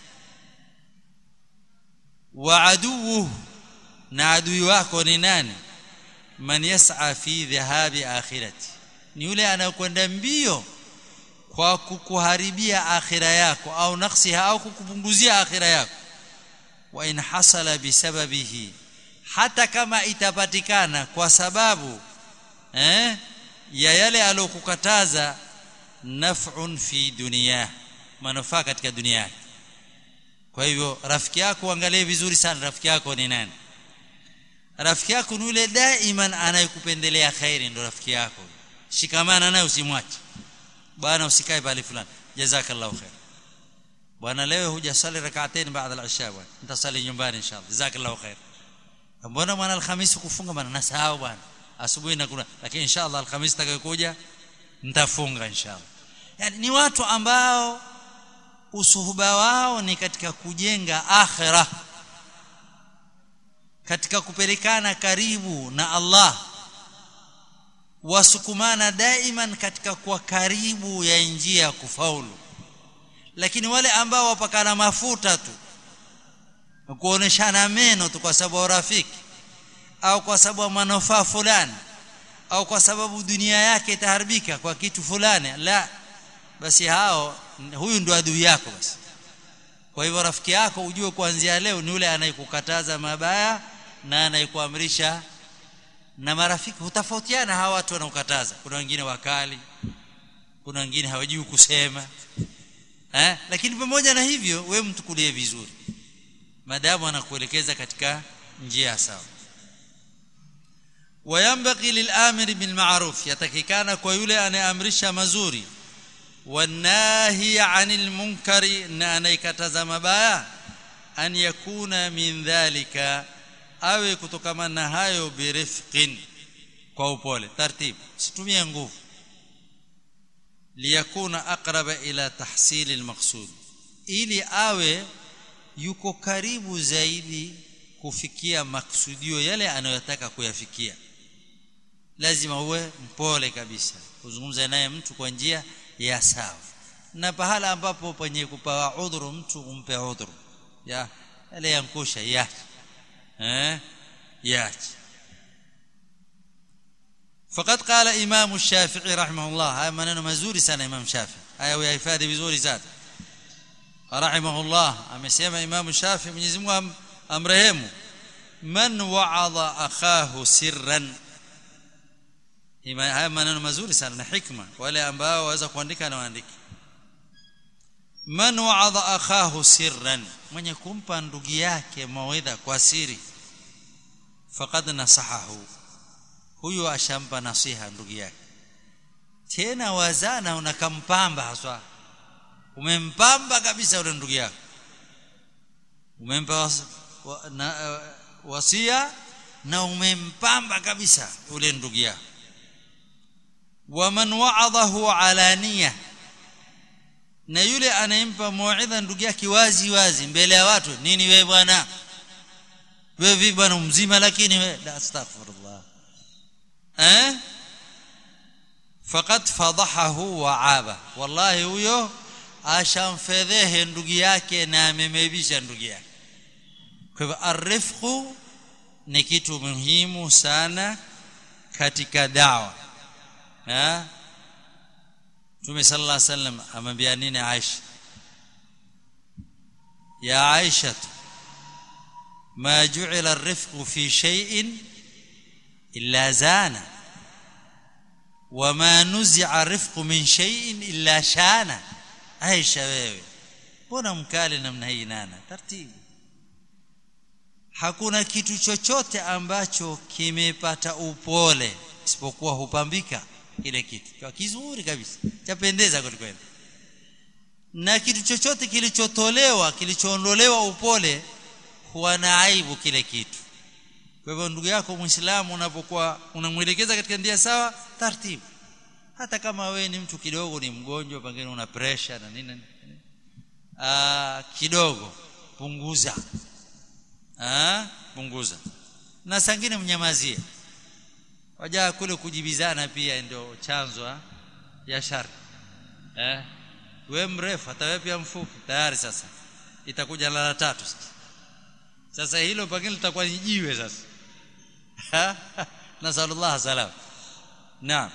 C: wa aduhu na adui wako ni nani man yas'a fi dhahabi akhirati ni yule anayekwenda mbio kwa kukuharibia akhira yako au naksiha au kukupunguzia akhira yako wa in hasala bisababihi hata kama itapatikana kwa sababu eh ya yale aliyokukataza naf'un fi dunia manufaa katika dunia yake kwa hivyo rafiki yako angalie vizuri sana rafiki yako ni nani rafiki yako ni yule daiman anayekupendelea khairi ndo rafiki yako shikamana naye usimwache bwana usikae pale fulani jazakallahu khair bwana leo hujasali rak'atain baada al-isha bwana nitasali nyumbani inshallah jazakallahu khair mbona mwana alhamisi kufunga bwana nasahau bwana asubuhi na kuna lakini inshallah alhamisi takayokuja nitafunga inshallah yani ni watu ambao usuhuba wao ni katika kujenga akhirah katika kupelekana karibu na Allah wasukumana daiman katika kuwa karibu ya njia ya kufaulu lakini wale ambao wapakana mafuta tu kuoneshana meno tu kwa sababu rafiki au kwa sababu manufaa fulani au kwa sababu dunia yake itaharibika kwa kitu fulani la basi hao huyu ndo adui yako basi kwa hivyo rafiki yako ujue kuanzia leo ni yule anayekukataza mabaya na anayekuamrisha na marafiki hutofautiana hawa watu wanaokataza kuna wengine wakali kuna wengine hawajui kusema eh lakini pamoja na hivyo wewe mtukulie vizuri madamu anakuelekeza katika njia sawa وينبغي للآمر بالمعروف يتكيكانا kwa yule anayeamrisha mazuri والناهي عن المنكر na anayekataza mabaya an yakuna min dhalika awe kutokamana na hayo birifqin kwa upole taratibu situmie nguvu liyakuna aqraba ila tahsil almaqsud ili awe yuko karibu zaidi kufikia maksudio yale anayotaka kuyafikia lazima uwe mpole kabisa kuzungumza naye mtu kwa njia ya sawa na pahala ambapo penye kupawa udhuru mtu umpe udhuru ya yale yankusha ya eh yaach فقد قال امام الشافعي رحمه الله هاي maneno mazuri sana imam shafi haya uyahifadhi vizuri sana رحمه الله amesema imam shafi Mwenyezi Mungu amrehemu man wa'adha akhahu sirran haya maneno mazuri sana na hikma wale ambao waweza kuandika na waandike man wa'adha akhahu sirran mwenye kumpa ndugu yake mawaidha kwa siri faqad nasahahu huyo ashampa nasiha ndugu yake tena wazana unakampamba haswa umempamba kabisa yule ndugu yako umempa was, wa, na, uh, wasia na umempamba kabisa ule ndugu yako waman wa'adahu alaniya na yule anayempa mauidha ndugu yake wazi wazi mbele ya watu nini wewe bwana wewe vipi bwana mzima lakini wewe la astaghfirullah eh faqad fadahahu wa aba wallahi huyo ashamfedhehe ndugu yake na amemebisha ndugu yake kwa hivyo arifqu ni kitu muhimu sana katika dawa ha Mtume sallallahu alaihi wasallam amwambia nini Aisha ya Aisha ما جعل الرفق في شيء إلا زانه وما نزع الرفق من شيء إلا شانه Aisha wewe mbona mkali namna hii nana taratibu hakuna kitu chochote ambacho kimepata upole isipokuwa hupambika kile kitu kwa kizuri kabisa chapendeza kweli na kitu chochote kilichotolewa kilichoondolewa upole huwa na aibu kile kitu kwa hivyo ndugu yako muislamu unapokuwa unamwelekeza katika njia sawa taratibu hata kama we ni mtu kidogo ni mgonjwa pengine una pressure na nini ah kidogo punguza ah punguza na sangine mnyamazie wajaa kule kujibizana pia ndio chanzo ya shari eh we mrefu hata wewe pia mfupi tayari sasa itakuja lala tatu sasa sasa hilo pengine litakuwa ni jiwe sasa nasallallahu salam naam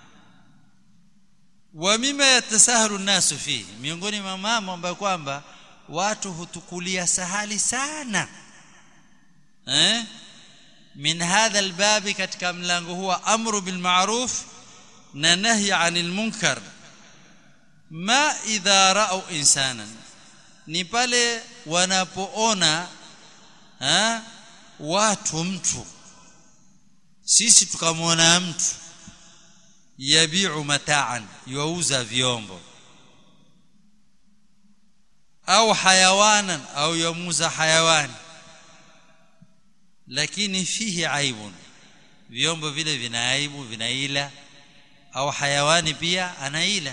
C: wa mima yatasahalu nasu fihi miongoni mwa mambo ambayo kwamba watu hutukulia sahali sana eh min hadha albabi katika mlango huwa amru bil ma'ruf na nahy 'anil munkar ma idha ra'u insanan ni pale wanapoona ha watu mtu sisi tukamwona mtu yabiu mataan yuuza vyombo au hayawanan au yamuza hayawani lakini fihi aibun vyombo vile vina aibu vinaila au hayawani pia anaila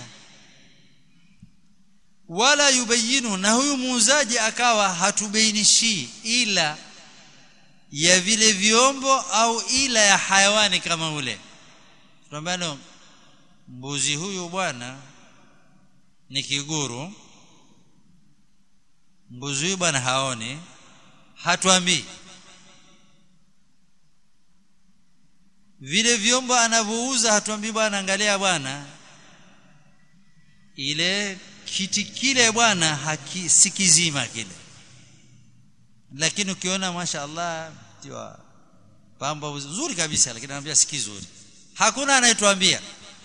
C: wala yubayinu na huyu muuzaji akawa hatubainishi ila ya vile vyombo au ila ya hayawani kama ule tunambano mbuzi huyu bwana ni kiguru mbuzi huyu bwana haoni hatuambii vile vyombo anavyouza hatuambii bwana angalia bwana ile kiti kile bwana si kizima kile lakini ukiona mashaallah tiwa pambo nzuri kabisa lakini anambia si kizuri hakuna anayetuambia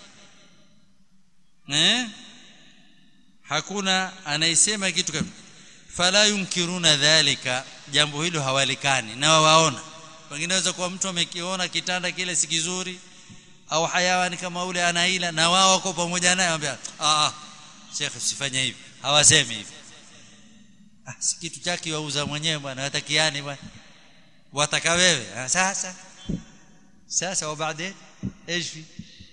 C: eh hakuna anayesema kitu kama fala yunkiruna dhalika jambo hilo hawalikani na wawaona wengine naweza kuwa mtu amekiona kitanda kile si kizuri au hayawani kama ule anaila na wao wako pamoja naye anambia ah Sheikh usifanye hivi hawasemi hivi ah si kitu chake wauza mwenyewe bwana watakiani bwana wataka wewe ah, sasa sasa wa baadaye ايش في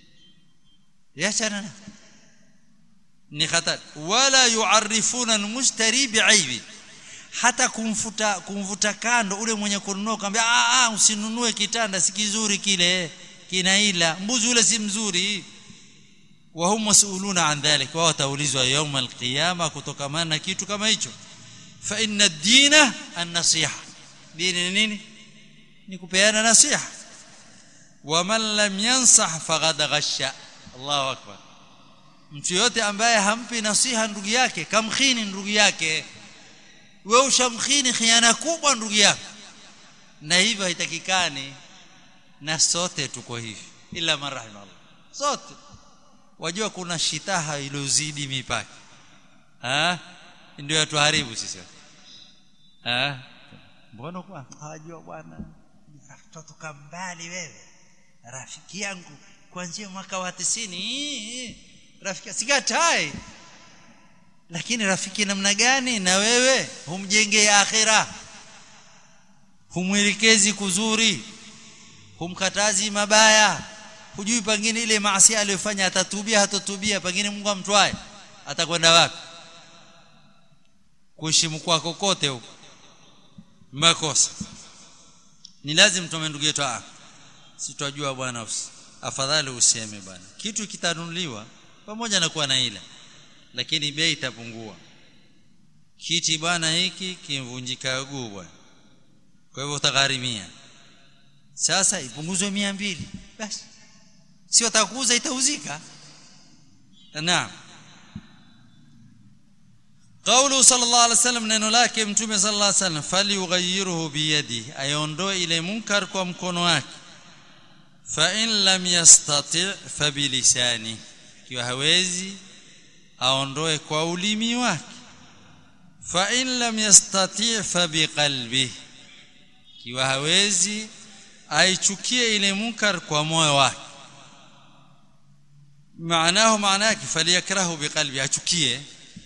C: يا ni khatar wala yuarifuna almushtari biaibi hata kumfuta kumvuta kando ule mwenye kununua kwambia ah ah usinunue kitanda si kizuri kile kinaila mbuzi ule si mzuri wa hum masuluna an dhalik wa wataulizwa يوم القيامه kutokamana na kitu kama hicho fa inna ad-dina an-nasiha dini nini ni kupeana nasiha waman lam yansah faqad ghasha Allahu akbar mtu yote ambaye hampi nasiha ndugu yake kamkhini ndugu yake wewe ushamkhini khiana kubwa ndugu yako na hivyo haitakikani na sote tuko hivi ila marahima Allah sote wajua kuna shitaha ilozidi mipaka ah ndio yatuharibu sisi ah mbona kwa hajua bwana kutoka mbali wewe rafiki yangu kuanzia mwaka wa 90 rafiki sikatai lakini rafiki namna gani na wewe humjengee akhira humwelekezi kuzuri humkatazi mabaya hujui pengine ile maasi aliyofanya atatubia hatatubia pengine Mungu amtwae atakwenda wapi kuheshimu kwako kote huko makosa ni lazima tume ndugu yetu ah sitojua bwana afadhali useme bwana kitu kitanunuliwa pamoja na kuwa na ila lakini bei itapungua kiti bwana hiki kimvunjika guu bwana kwa hivyo utagharimia sasa ipunguzwe mia mbili basi si watakuuza itauzika naam قوله صلى الله عليه وسلم neno lake mtume صلى الله عليه وسلم فليغيره بيده aiondoe ile munkar kwa mkono wake fa in lam yastati' fa bilisani kiwa hawezi aondoe kwa ulimi wake fa in lam yastati' fa biqalbi kiwa hawezi aichukie ile munkar kwa moyo wake maanahu maana yake faliyakrahu biqalbi achukie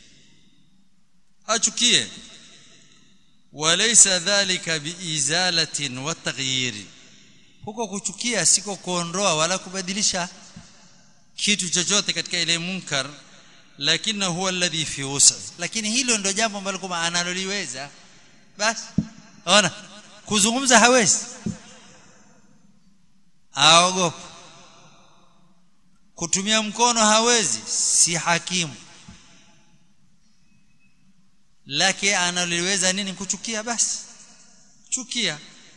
C: achukie walaysa dhalika biizalatin wa taghyir huko kuchukia siko kuondoa wala kubadilisha kitu chochote katika ile munkar lakini huwa alladhi fi wus'i lakini hilo ndio jambo ambalo kama analoliweza basi ona kuzungumza hawezi aogopa kutumia mkono hawezi si hakimu lake analoliweza nini kuchukia basi chukia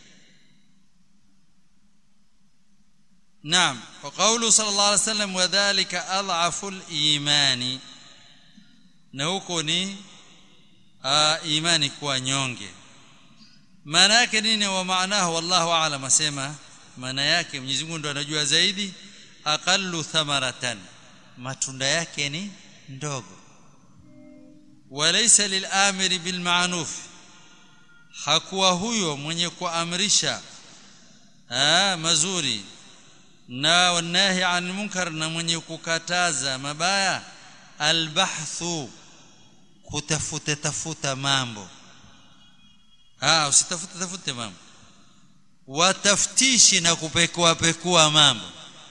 C: نعم وقوله صلى الله عليه وسلم وذلك اضعف الايمان na huko ni imani kuwa nyonge maana yake nini wa maanahu wallahu aalam asema maana yake Mwenyezi Mungu ndo anajua zaidi aqallu thamaratan matunda yake ni ndogo walaysa lilamiri bilma'ruf hakuwa huyo mwenye kuamrisha ah mazuri na wanahi an munkar na mwenye kukataza mabaya albahthu kutafuta tafuta mambo ah usitafute tafute mambo wataftishi na kupekua pekua mambo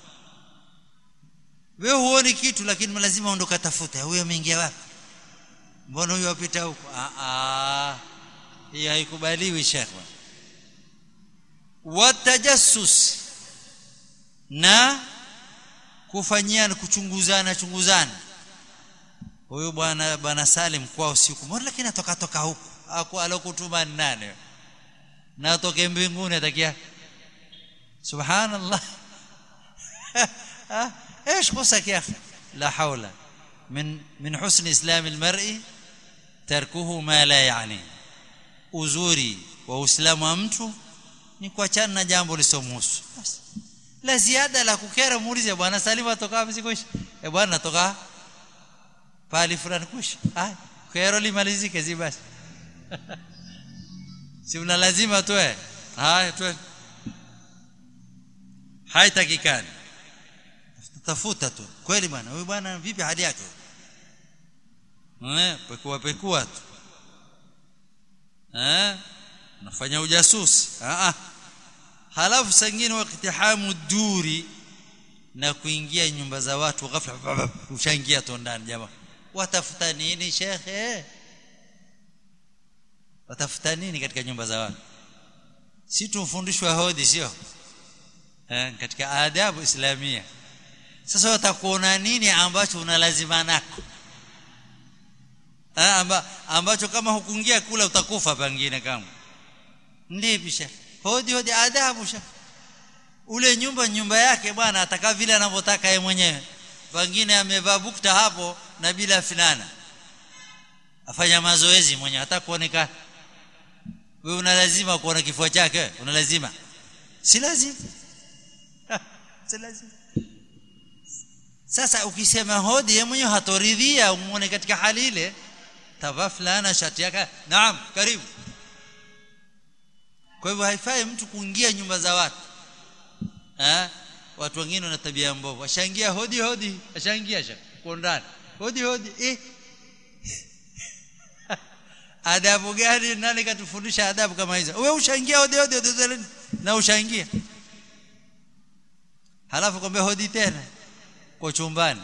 C: wewe huoni kitu lakini lazima ondoka tafuta huyo ameingia wapi mbona huyo apita huko ah ah hii haikubaliwi shekwa watajassus na kufanyiana kuchunguzana chunguzana huyu bwana bwana Salim kwa usiku mbona lakini atoka toka huku aku alokutuma nane na atoke mbinguni atakia subhanallah ايش قصك يا اخي لا حول من من حسن اسلام المرء تركه ما لا يعني uzuri wa uislamu wa mtu ni kuachana na jambo lisomhusu basi la ziada la kukera muulize bwana Salim atoka wapi sikuishi eh bwana natoka pali fulani kuishi ah kero limalizike zi basi si una lazima toe haya toe haitakikani tafuta tu kweli bwana huyu bwana vipi hali yake eh pekua pekua tu eh nafanya ujasusi ah ah halafu sangine wakitihamu duri na kuingia nyumba za watu ghafla ushaingia tu ndani jamaa watafuta nini shekhe watafuta nini katika nyumba za watu si tumfundishwa hodi sio eh, katika adabu islamia sasa watakuona nini ambacho unalazima nako eh, amba, ambacho kama hukuingia kula utakufa pengine kama ndipi shekhe hodi hodi adabu shekhe ule nyumba nyumba yake bwana ataka vile anavyotaka yeye mwenyewe pengine amevaa bukta hapo na bila fulana afanya mazoezi mwenyewe hata kuonekana wewe una lazima kuona kifua chake una lazima si lazima si lazima sasa ukisema hodi yeye mwenyewe hatoridhia umuone katika hali ile tavaa fulana shati yake naam karibu kwa hivyo haifai mtu kuingia nyumba za watu eh watu wengine wana tabia mbovu washaingia hodi hodi washaingia sha ndani hodi hodi eh adabu gani nani katufundisha adabu kama hizo wewe ushaingia hodi hodi, hodi na ushaingia halafu kwambia hodi tena kwa chumbani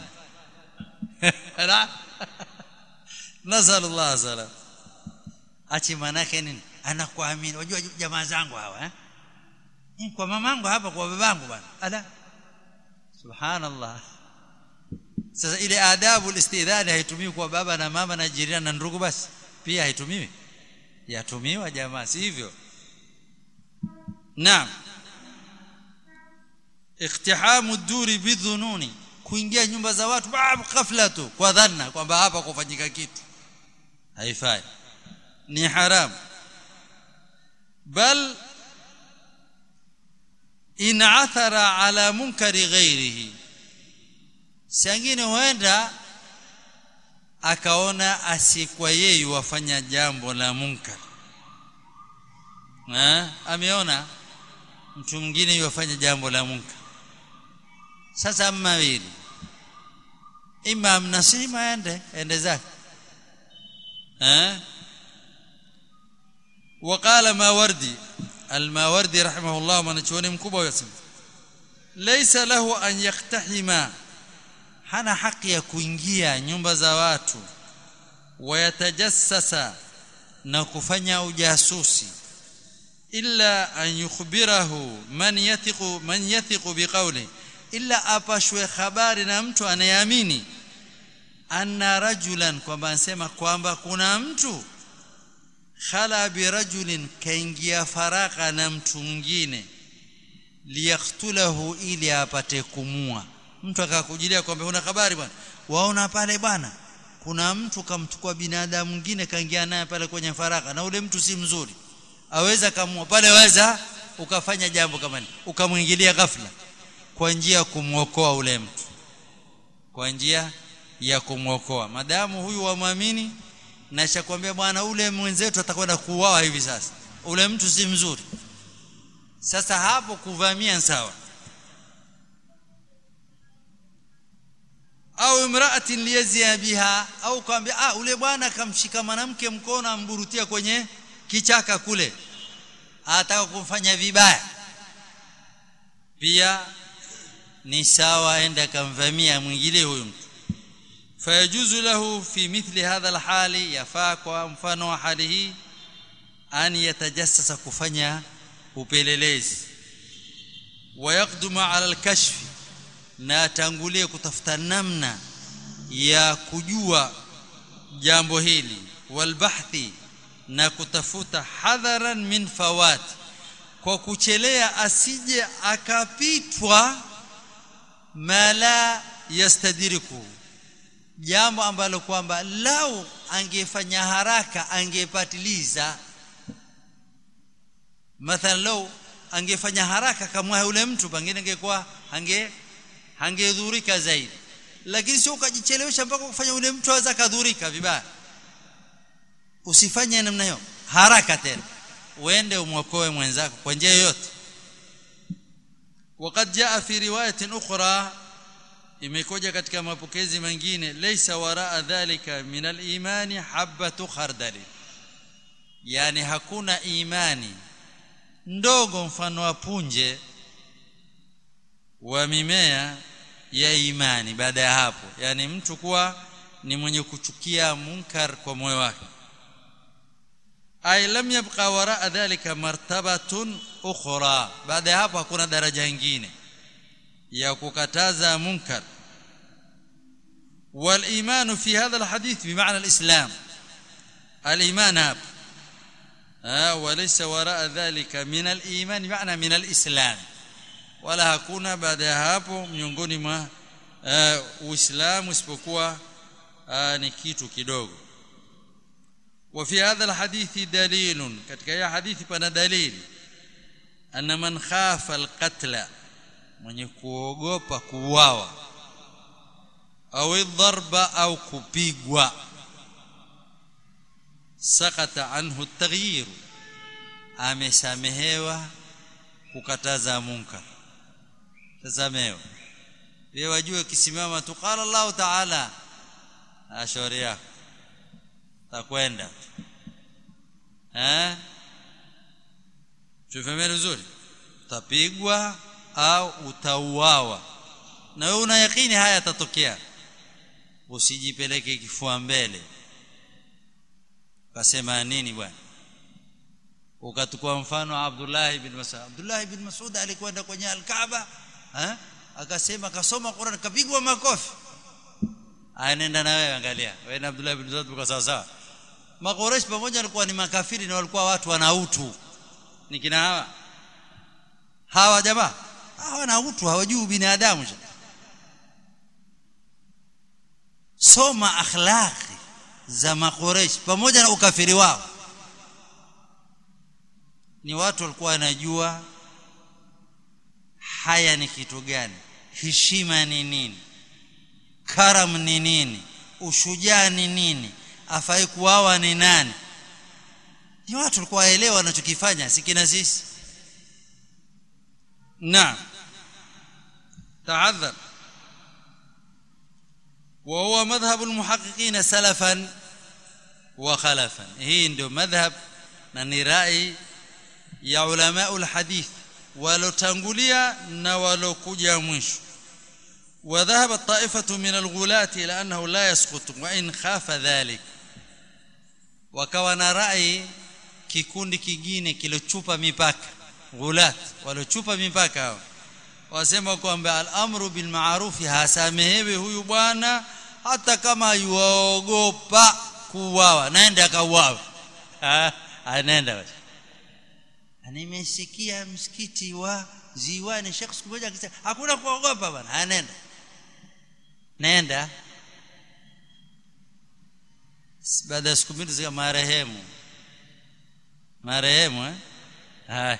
C: nasallallahu salam achi manake nini anakuamini unajua jamaa zangu hawa eh kwa mamangu hapa kwa babangu bwana ala subhanallah sasa ile adabu istidhani haitumiwi kwa baba na mama na jirani na ndugu basi pia haitumiwi yatumiwa jamaa si hivyo naam iqtihamu duri bidhununi kuingia nyumba za watu ghafla tu kwa dhanna kwamba hapa kufanyika kitu haifai ni haram bal in athara ala munkari ghairihi sangine huenda akaona asikwa yeye wafanya jambo la munkar eh ameona mtu mwingine yafanya jambo la munkar sasa mawili ima mnasima ende ende zake eh وقال ماوردي الماوردي رحمه الله mwanachuoni mkubwa yasema laysa lahu an yaktahima hana haki ya kuingia nyumba za watu wayatajassasa na kufanya ujasusi illa an yukhbirahu man yathiqu man yathiqu biqawli illa apashwe habari na mtu anayeamini anna rajulan kwamba anasema kwamba kuna mtu khala birajulin kaingia faraka na mtu mwingine liyaqtulahu ili apate kumua mtu akakujilia kwamba una habari bwana waona pale bwana kuna mtu kamchukua binadamu mwingine kaingia naye pale kwenye faraka na ule mtu si mzuri aweza kamua pale weza ukafanya jambo kama hili ukamwingilia ghafla kwa njia ya kumwokoa ule mtu kwa njia ya kumwokoa madamu huyu wamwamini na shakwambia bwana ule mwenzetu atakwenda kuuawa hivi sasa ule mtu si mzuri sasa hapo kuvamia sawa au imraatin liyazia biha au kwambia ah ule bwana akamshika mwanamke mkono amburutia kwenye kichaka kule ataka kumfanya vibaya pia ni sawa aende akamvamia mwingine huyo mtu fayajuzu lahu fi mithli hadha alhali yafaa kwa mfano wa hali hii an yatajassasa kufanya upelelezi wayaqduma ala alkashf na atangulie kutafuta namna ya kujua jambo hili walbahthi na kutafuta hadharan min fawat kwa kuchelea asije akapitwa mala yastadiriku jambo ambalo kwamba lau angefanya haraka angepatiliza mathalan lau angefanya haraka kama yule mtu pengine angekuwa ange hangedhurika zaidi lakini sio ukajichelewesha mpaka kufanya yule mtu aweza kadhurika vibaya usifanye namna hiyo haraka tena uende umwokoe mwenzako kwa njia yoyote وقد جاء في روايه اخرى imekuja katika mapokezi mengine laysa waraa dhalika min al-imani habatu khardal yani hakuna imani ndogo mfano wa punje wa mimea ya imani baada ya hapo yani mtu kuwa ni mwenye kuchukia munkar kwa moyo wake ay lam yabqa waraa dhalika martabatun ukhra baada ya hapo hakuna daraja nyingine ya kukataza munkar والايمان في هذا الحديث بمعنى الاسلام الايمان هاب آه وليس وراء ذلك من الايمان معنى من الاسلام wala hakuna baada ya hapo miongoni mwa uh, uislamu isipokuwa uh, ni kitu kidogo وفي هذا الحديث دليل katika ya hadithi pana dalili anna man khafa alqatla mwenye kuogopa kuuawa au dharba au kupigwa sakata anhu taghyir amesamehewa kukataza munkar tasamehewa wewe wajue kisimama tu qala Allah ta'ala ashori yako takwenda eh tufahamu vizuri utapigwa au utauawa na wewe una yakini haya yatatokea usijipeleke kifua mbele kasema nini bwana ukatukua mfano Abdullah ibn Mas'ud Abdullah ibn Mas'ud alikwenda kwenye al-Kaaba eh akasema kasoma Qur'an kapigwa makofi anaenda na wewe angalia wewe na Abdullah ibn Mas'ud kwa sawa sawa Makoresh pamoja walikuwa ni makafiri na walikuwa watu wana utu ni kina hawa hawa jamaa hawana utu hawajui binadamu soma akhlaqi za makoresh pamoja na ukafiri wao ni watu walikuwa wanajua haya ni kitu gani heshima ni nini karam ni nini ushujaa ni nini afai kuwawa ni nani ni watu walikuwa waelewa wanachokifanya sikina sisi naam تعذر وهو مذهب المحققين سلفا وخلفا هي ndio madhhab na ni rai ya ulama alhadith walotangulia na walokuja mwisho وذهب الطائفة من الغلاة إلى أنه لا يسقط وإن خاف ذلك wakawa na rai kikundi kingine kilochupa mipaka ghulat walochupa mipaka hao wasema kwamba al-amru bil ma'ruf hasamehewi huyu bwana hata kama yuogopa kuuawa naenda akauawa anaenda basi nimesikia msikiti wa ziwani Sheikh siku moja akisema hakuna kuogopa bwana anaenda nenda baada ya siku mbili zika marehemu marehemu eh haya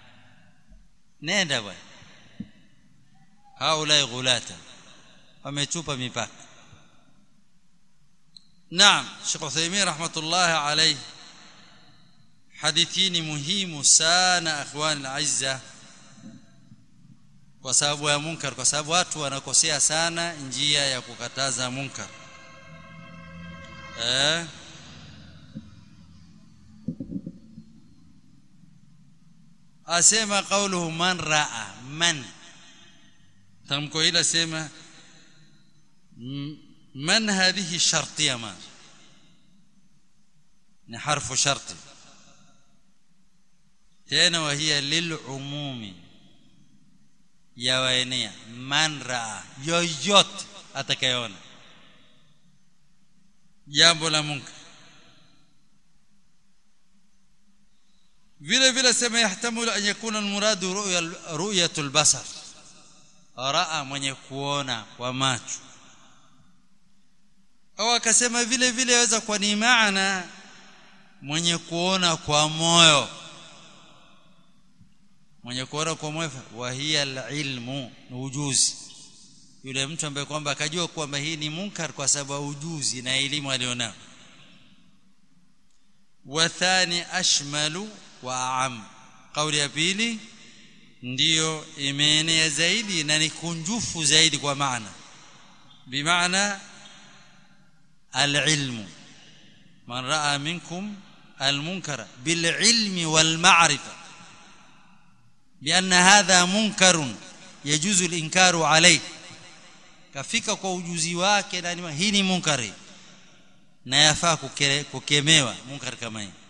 C: nenda bwana haulai ghulata wamechupa mipaka naam Sheikh Uthaymeen rahmatullah alayhi hadithini muhimu sana akhwani alazza kwa sababu ya munkar kwa sababu watu wanakosea sana njia ya kukataza munkar eh asema qawluhu man raa man tamko hili asema man hadhihi shartiya ma ni harfu sharti tena wahia lilumumi yawaenea man raa yoyote atakayeona jambo la munkar vile vile sema yahtamilu an yakuna almuradu ru'ya ru'yatul basar raa mwenye kuona kwa macho au akasema vile vile yaweza kuwa ni maana mwenye kuona kwa moyo mwenye kuona kwa moyo wa hiya alilmu ni ujuzi yule mtu ambaye kwamba akajua kwamba hii ni munkar kwa sababu ujuzi na elimu alionao wa thani ashmalu wa aam kauli ya pili ndiyo imeenea zaidi na ni kunjufu zaidi kwa maana bimaana alilmu man raa minkum almunkara bililmi walma'rifa بأن هذا منكر يجوز الإنكار عليه kafika kwa ujuzi wake na hii ni munkari na yafaa kukemewa munkar kama hii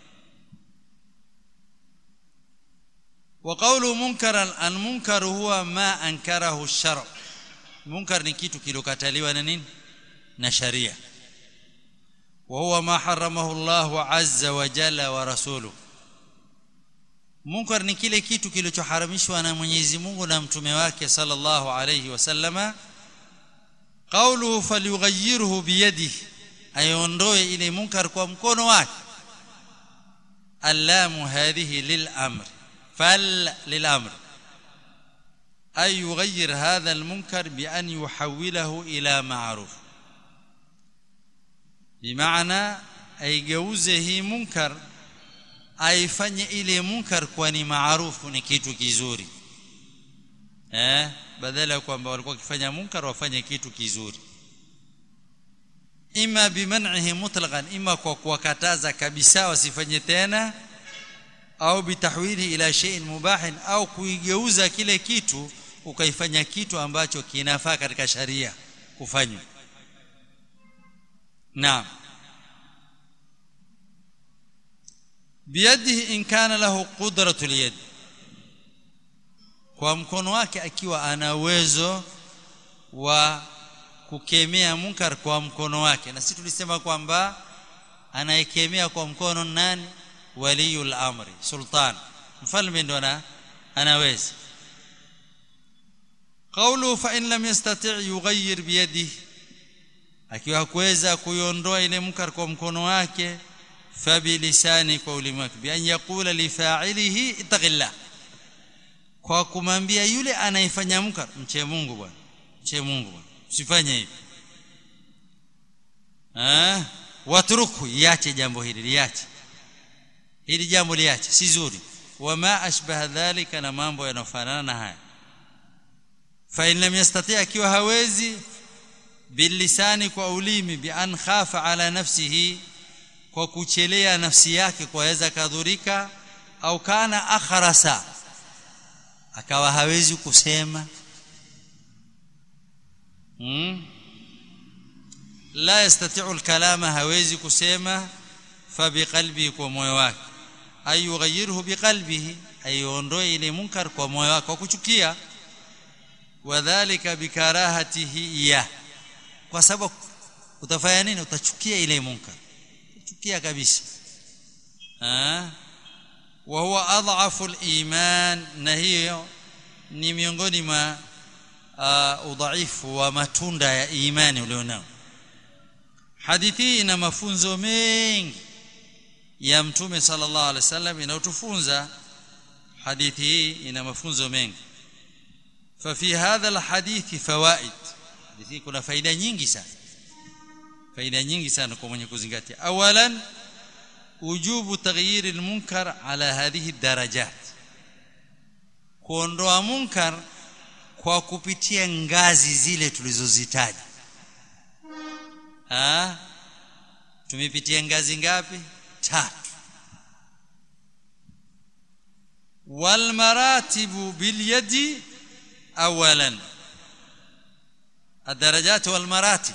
C: وقوله منكرا المنكر هو ما انكره الشرع منكر ni kitu kilokataliwa na nini na sharia وهو ما حرمه الله عز وجل ورسوله munkar ni kile kitu kilichoharamishwa na Mwenyezi Mungu na mtume wake sallallahu alayhi wasallama qawluhu falyughayyirhu biyadihi ayondoe ile munkar kwa mkono wake allamu hadhihi lilamr fal lilamr ay yughayyir hadha almunkar bi an yuhawwilahu ila ma'ruf bimaana aigeuze hii munkar aifanye ile munkar kwa ni maarufu ni kitu kizuri eh badala ya kwamba walikuwa wakifanya munkar wafanye kitu kizuri ima biman'ihi mutlaqan ima kwa kuwakataza kabisa wasifanye tena au bitahwili ila shay'in mubahin au kuigeuza kile kitu ukaifanya kitu ambacho kinafaa katika sharia kufanywa naam biyadihi in kana lahu qudratu liyad kwa mkono wake akiwa ana uwezo wa kukemea munkar kwa mkono wake na sisi tulisema kwamba anaikemea kwa mkono nani waliyul amri sultan mfalme ndo ana anaweza qawlu fa in lam yastati' yughayyir biyadihi akiwa hakuweza kuiondoa ile munkar kwa mkono wake fabilisani kwa ulimi wake bi an yaqula li fa'ilihi ittaqillah kwa kumwambia yule anayefanya munkar mche Mungu bwana mche Mungu bwana usifanye hivi eh watruku iache jambo hili liache hili jambo liache si zuri wama ashbaha dhalika na mambo yanofanana na haya fa in lam yastati akiwa hawezi bilisani kwa ulimi bi an khafa ala nafsihi kwa kuchelea nafsi yake kwaweza kadhurika au kana akhrasa akawa hawezi kusema hmm? la yastati'u al-kalama hawezi kusema fa biqalbi kwa moyo wake ay yughayyirhu biqalbihi ayondoe ile munkar kwa moyo wake kwa kuchukia wadhālika bikarahatihi iya kwa sababu utafanya nini utachukia ile munkar utachukia kabisa ah wa huwa adhafu al-iman na hiyo ni miongoni mwa uh, udhaifu wa matunda ya imani ulionao hadithi ina mafunzo mengi ya mtume sallallahu alaihi wasallam inayotufunza hadithi hii ina mafunzo mengi ففي هذا الحديث فوائد hadithi kuna faida nyingi sana faida nyingi sana kwa mwenye kuzingatia awalan wujubu taghyir almunkar ala hadhihi darajat kuondoa munkar kwa kupitia ngazi zile tulizozitaja ah tumepitia ngazi ngapi tatu wal maratibu bil yadi awalan الدرجات والمراتب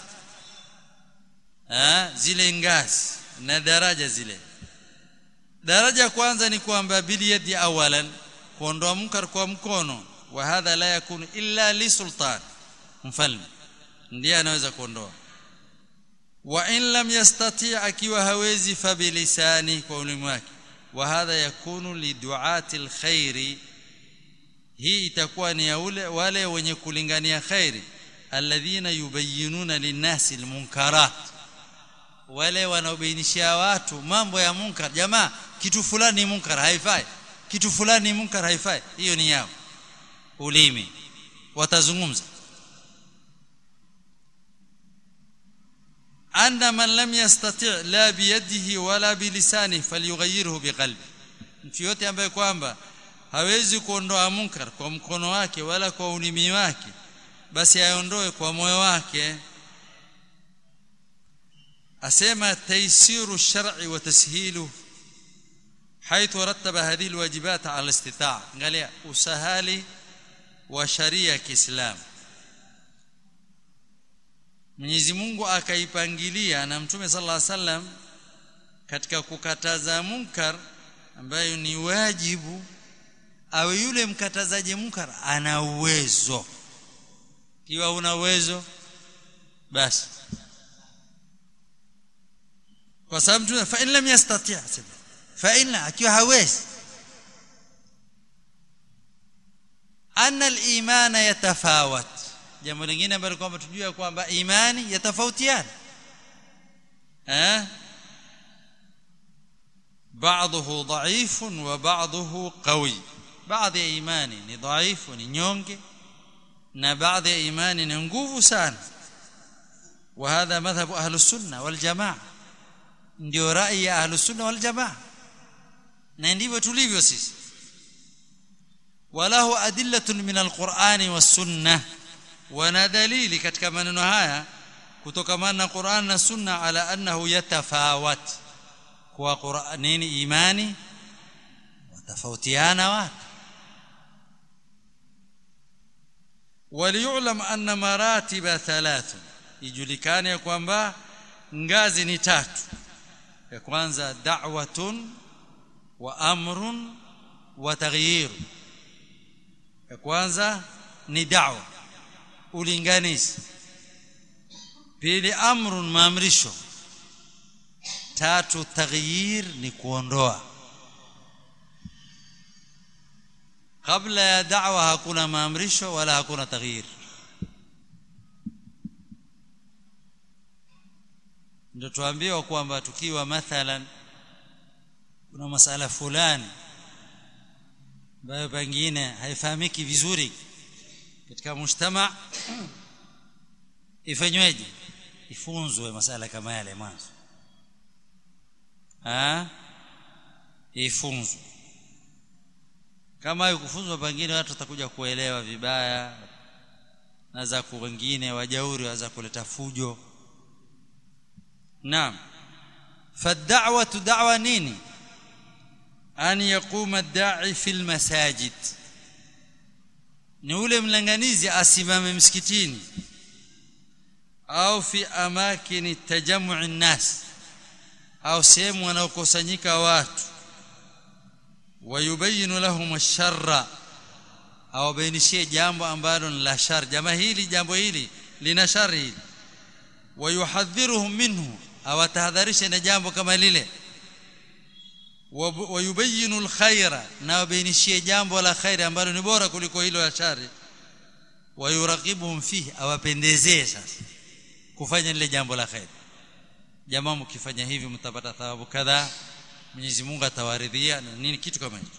C: ah zile ngazi na daraja zile daraja kwanza ni kwamba biliyadi awalan kuondoa munkar kwa mkono wa hadha la yakunu illa li sultan mfalme ndiye anaweza kuondoa wa in lam yastati akiwa hawezi fa bilisani kwa ulimi wake wa hadha yakunu li duati alkhairi hii itakuwa ni ya ule wale wenye kulingania khairi alladhina yubayyinuna linnasi almunkarat wale wanaobainishia watu mambo ya munkar jamaa kitu fulani ni munkar haifai kitu fulani ni munkar haifai hiyo ni yao ulimi watazungumza anna man lam yastati' la biyadihi wala bilisani falyughayyirhu biqalbi mtu yote ambaye kwamba hawezi kuondoa munkar kwa mkono wake wala kwa ulimi wake basi aondoe kwa moyo wake asema taysiru shar'i wa tashilu حيث رتب هذه الواجبات على الاستطاعه angalia usahali wa sharia ya Kiislamu Mwenyezi Mungu akaipangilia na Mtume sallallahu alaihi wasallam katika kukataza munkar ambayo ni wajibu awe yule mkatazaji munkar ana uwezo kiwa una uwezo basi kwa sababu mtume fa in lam yastati' fa in akiwa hawezi anna al-iman yatafawat jambo lingine ambalo kwamba tujue kwamba imani yatafautiana eh بعضه ضعيف وبعضه قوي بعض ايماني ni dhaifu ni nyonge na baadhi ya imani ni nguvu sana وهذا مذهب اهل السنه والجماعه ndio rai ya ahlus sunna wal jamaa na ndivyo tulivyo sisi walahu adillatun min alqur'ani was sunnah wana dalili katika maneno haya kutokamana na Qur'an na sunna ala annahu yatafawat kwa Qur'an nini imani watafautiana watu وليعلم أن مراتب ثلاث ijulikane ya kwamba ngazi ni tatu ya kwanza da'watun wa amrun wa taghyir ya kwanza ni da'wa ulinganizi pili amrun maamrisho tatu taghyir ni kuondoa kabla ya da'wa hakuna maamrisho wala hakuna taghyir ndio tuambiwa kwamba tukiwa mathalan kuna masala fulani ambayo pengine haifahamiki vizuri katika mujtama ifanyweje ifunzwe masala kama yale mwanzo ah ifunzwe kama ikufunzwa pengine watu watakuja kuelewa vibaya na za wengine wajauri waza kuleta fujo naam fad'watu da'wa nini an yaquma ad-da'i fil masajid ni ule mlanganizi asimame msikitini au fi amakini tajammu'i nas au sehemu wanaokusanyika watu wayubayinu lahum ash-sharra au bainishie jambo ambalo ni la shar jamaa hili jambo hili lina shari hili wayuhadhiruhum minhu awatahadharisha na jambo kama lile wayubayinu alkhaira na wabainishie jambo la khairi ambalo ni bora kuliko hilo la shari wayuraqibuhum fihi awapendezee sasa kufanya lile jambo la khairi jamaa mkifanya hivi mtapata thawabu kadhaa Mwenyezi Mungu atawaridhia na nini kitu kama hicho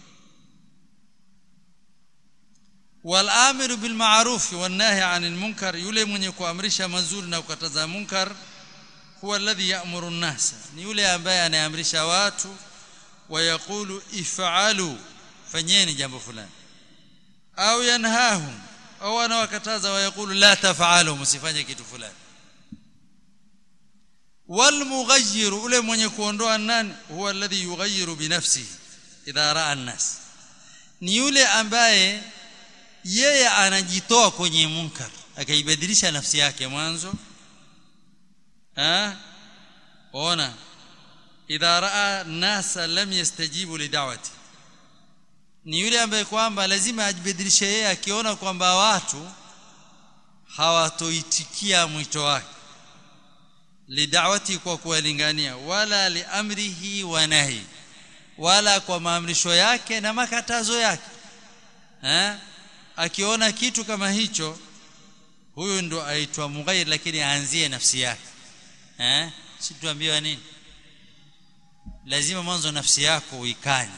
C: wal amiru bil ma'ruf wan nahi 'anil munkar yule mwenye kuamrisha mazuri na kukataza munkar huwa alladhi ya'muru an-nas ni yule ambaye anaamrisha watu wayaqulu if'alu fanyeni jambo fulani au yanhahum au anawakataza wayaqulu la taf'alu msifanye kitu fulani والمغير ule mwenye kuondoa nani huwa alladhi yughayyiru binafsihi idha raa an-nas ni yule ambaye yeye anajitoa kwenye munkar akaibadilisha nafsi yake mwanzo ah ona idha raa nasa lam yastajibu lidawati ni yule ambaye kwamba lazima ajibadilishe yeye akiona kwamba watu hawatoitikia mwito wake lidawati kwa kuwalingania wala liamrihi wa nahi wala kwa maamrisho yake na makatazo yake eh akiona kitu kama hicho huyu ndo aitwa mughayyir lakini aanzie nafsi yake eh si tuambiwa nini lazima mwanzo nafsi yako uikanye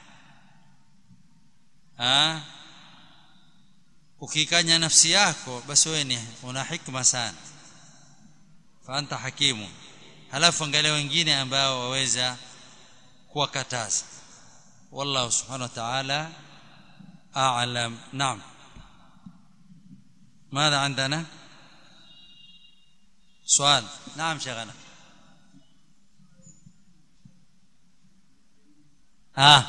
C: ah ukikanya nafsi yako basi wewe ni una hikma sana faanta hakimu halafu angalia wengine ambao waweza kuwakataza wallahu subhanahu wa ta'ala a'lam naam ماذا عندنا سؤال نعم شيخنا اه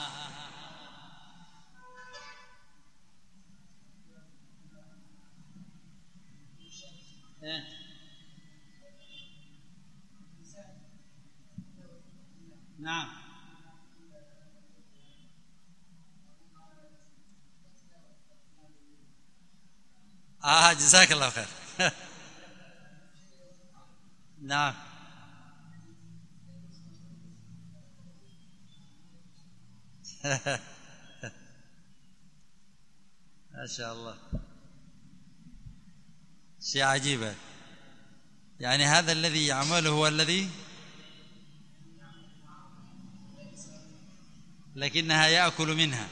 C: نعم آه جزاك الله خير نعم ما شاء الله شيء عجيب يعني هذا الذي يعمله هو الذي لكنها يأكل منها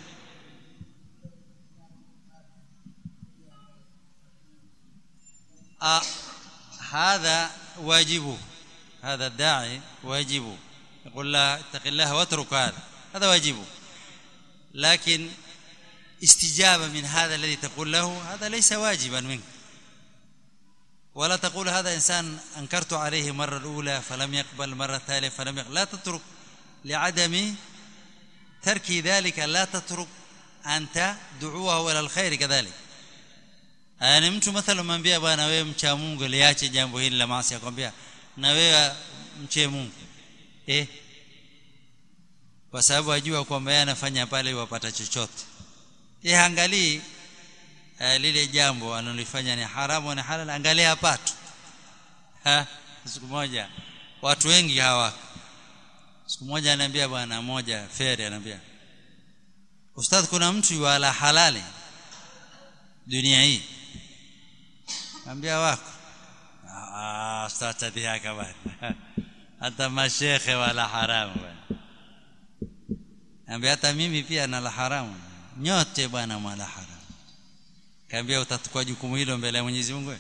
C: آه هذا واجبه هذا الداعي واجبه يقول لا اتق الله واترك هذا هذا واجبه لكن استجابة من هذا الذي تقول له هذا ليس واجبا منك ولا تقول هذا إنسان أنكرت عليه مرة الأولى فلم يقبل مرة الثانية فلم يقبل لا تترك لعدم ترك ذلك لا تترك أنت دعوه إلى الخير كذلك ni mtu mathalan mwambia bwana wewe mcha Mungu liache jambo hili la maasi akwambia na wewe mche Mungu eh kwa sababu ajua kwamba yeye anafanya pale wapata chochote eh angalii uh, lile jambo analifanya ni haramu na halal angalia pato ha siku moja watu wengi hawako siku moja ananiambia bwana moja feri ananiambia ustadh kuna mtu yuala halali dunia hii ambia wako ah ustadh tadhihaka bwana hata mashekhe wala haramu bwana ambia hata mimi pia nala haramu nyote bwana mwala haramu kaambia utatukua jukumu hilo mbele ya Mwenyezi Mungu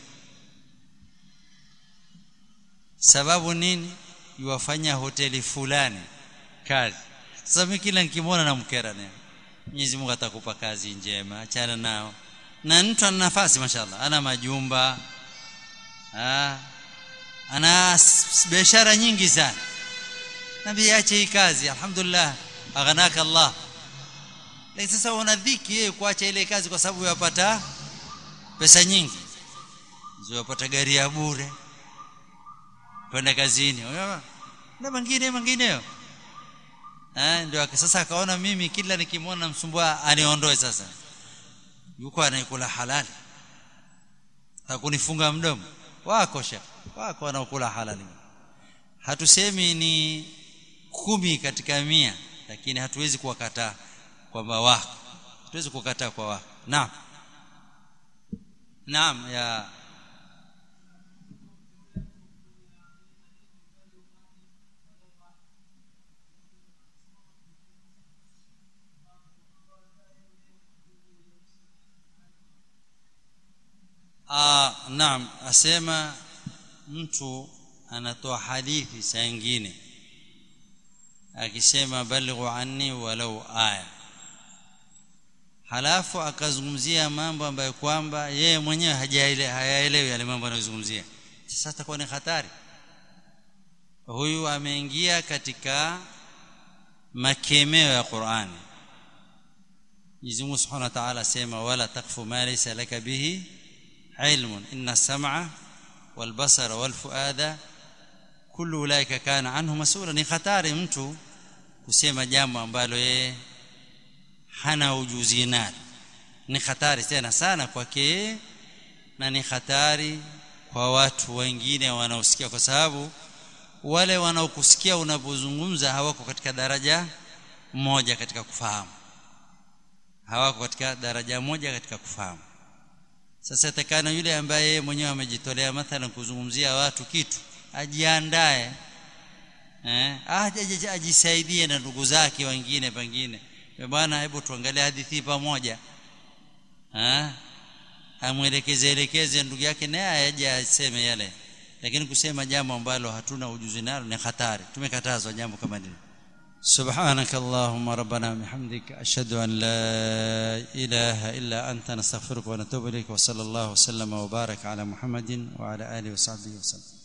C: sababu nini yuwafanya hoteli fulani kazi sasa mimi kila nikimwona namkera naye Mwenyezi Mungu atakupa kazi njema achana nao na mtu ana nafasi mashallah ana majumba ah ana biashara nyingi sana nabii ache hii kazi alhamdulillah aghanaka Allah lakini sasa una dhiki yeye kuacha ile kazi kwa sababu yapata pesa nyingi ziyapata gari ya bure kwenda kazini na mengine mengineyo eh ndio sasa akaona mimi kila nikimwona msumbua aniondoe sasa yuko anayekula halali takunifunga mdomo wako shekh wako wanaokula halali hatusemi ni kumi katika mia lakini hatuwezi kuwakataa kwamba wako hatuwezi kukataa kwa wako naam naam ya Ah, naam asema mtu anatoa hadithi saa nyingine akisema balighu anni walau aya halafu akazungumzia mambo ambayo kwamba yeye mwenyewe hayaelewi yale mambo anayozungumzia sasa atakuwa ni hatari huyu ameingia katika makemeo ya Qur'ani Mwenyezi Mungu Subhanahu wa Ta'ala asema wala takfu ma laysa laka bihi علم إن السمع والبصر والفؤاد كل أولئك كان عنه مسؤولا ni hatari mtu kusema jambo ambalo yeye hana ujuzi nalo ni hatari tena sana kwake na ni hatari kwa watu wengine wanaosikia kwa sababu wale wanaokusikia unapozungumza hawako katika daraja moja katika kufahamu hawako katika daraja moja katika kufahamu sasa takana yule ambaye yeye mwenyewe amejitolea mathalan kuzungumzia watu kitu ajiandae eh aje ajisaidie na ndugu zake wengine pengine bwana hebu tuangalie hadithi pamoja eh amwelekeze elekeze ndugu yake naye aje aseme yale lakini kusema jambo ambalo hatuna ujuzi nalo ni hatari tumekatazwa jambo kama hili سبحانك اللهم ربنا بحمدك أشهد أن لا إله إلا أنت نستغفرك ونتوب إليك وصلى الله وسلم وبارك على محمد وعلى آله وصحبه وسلم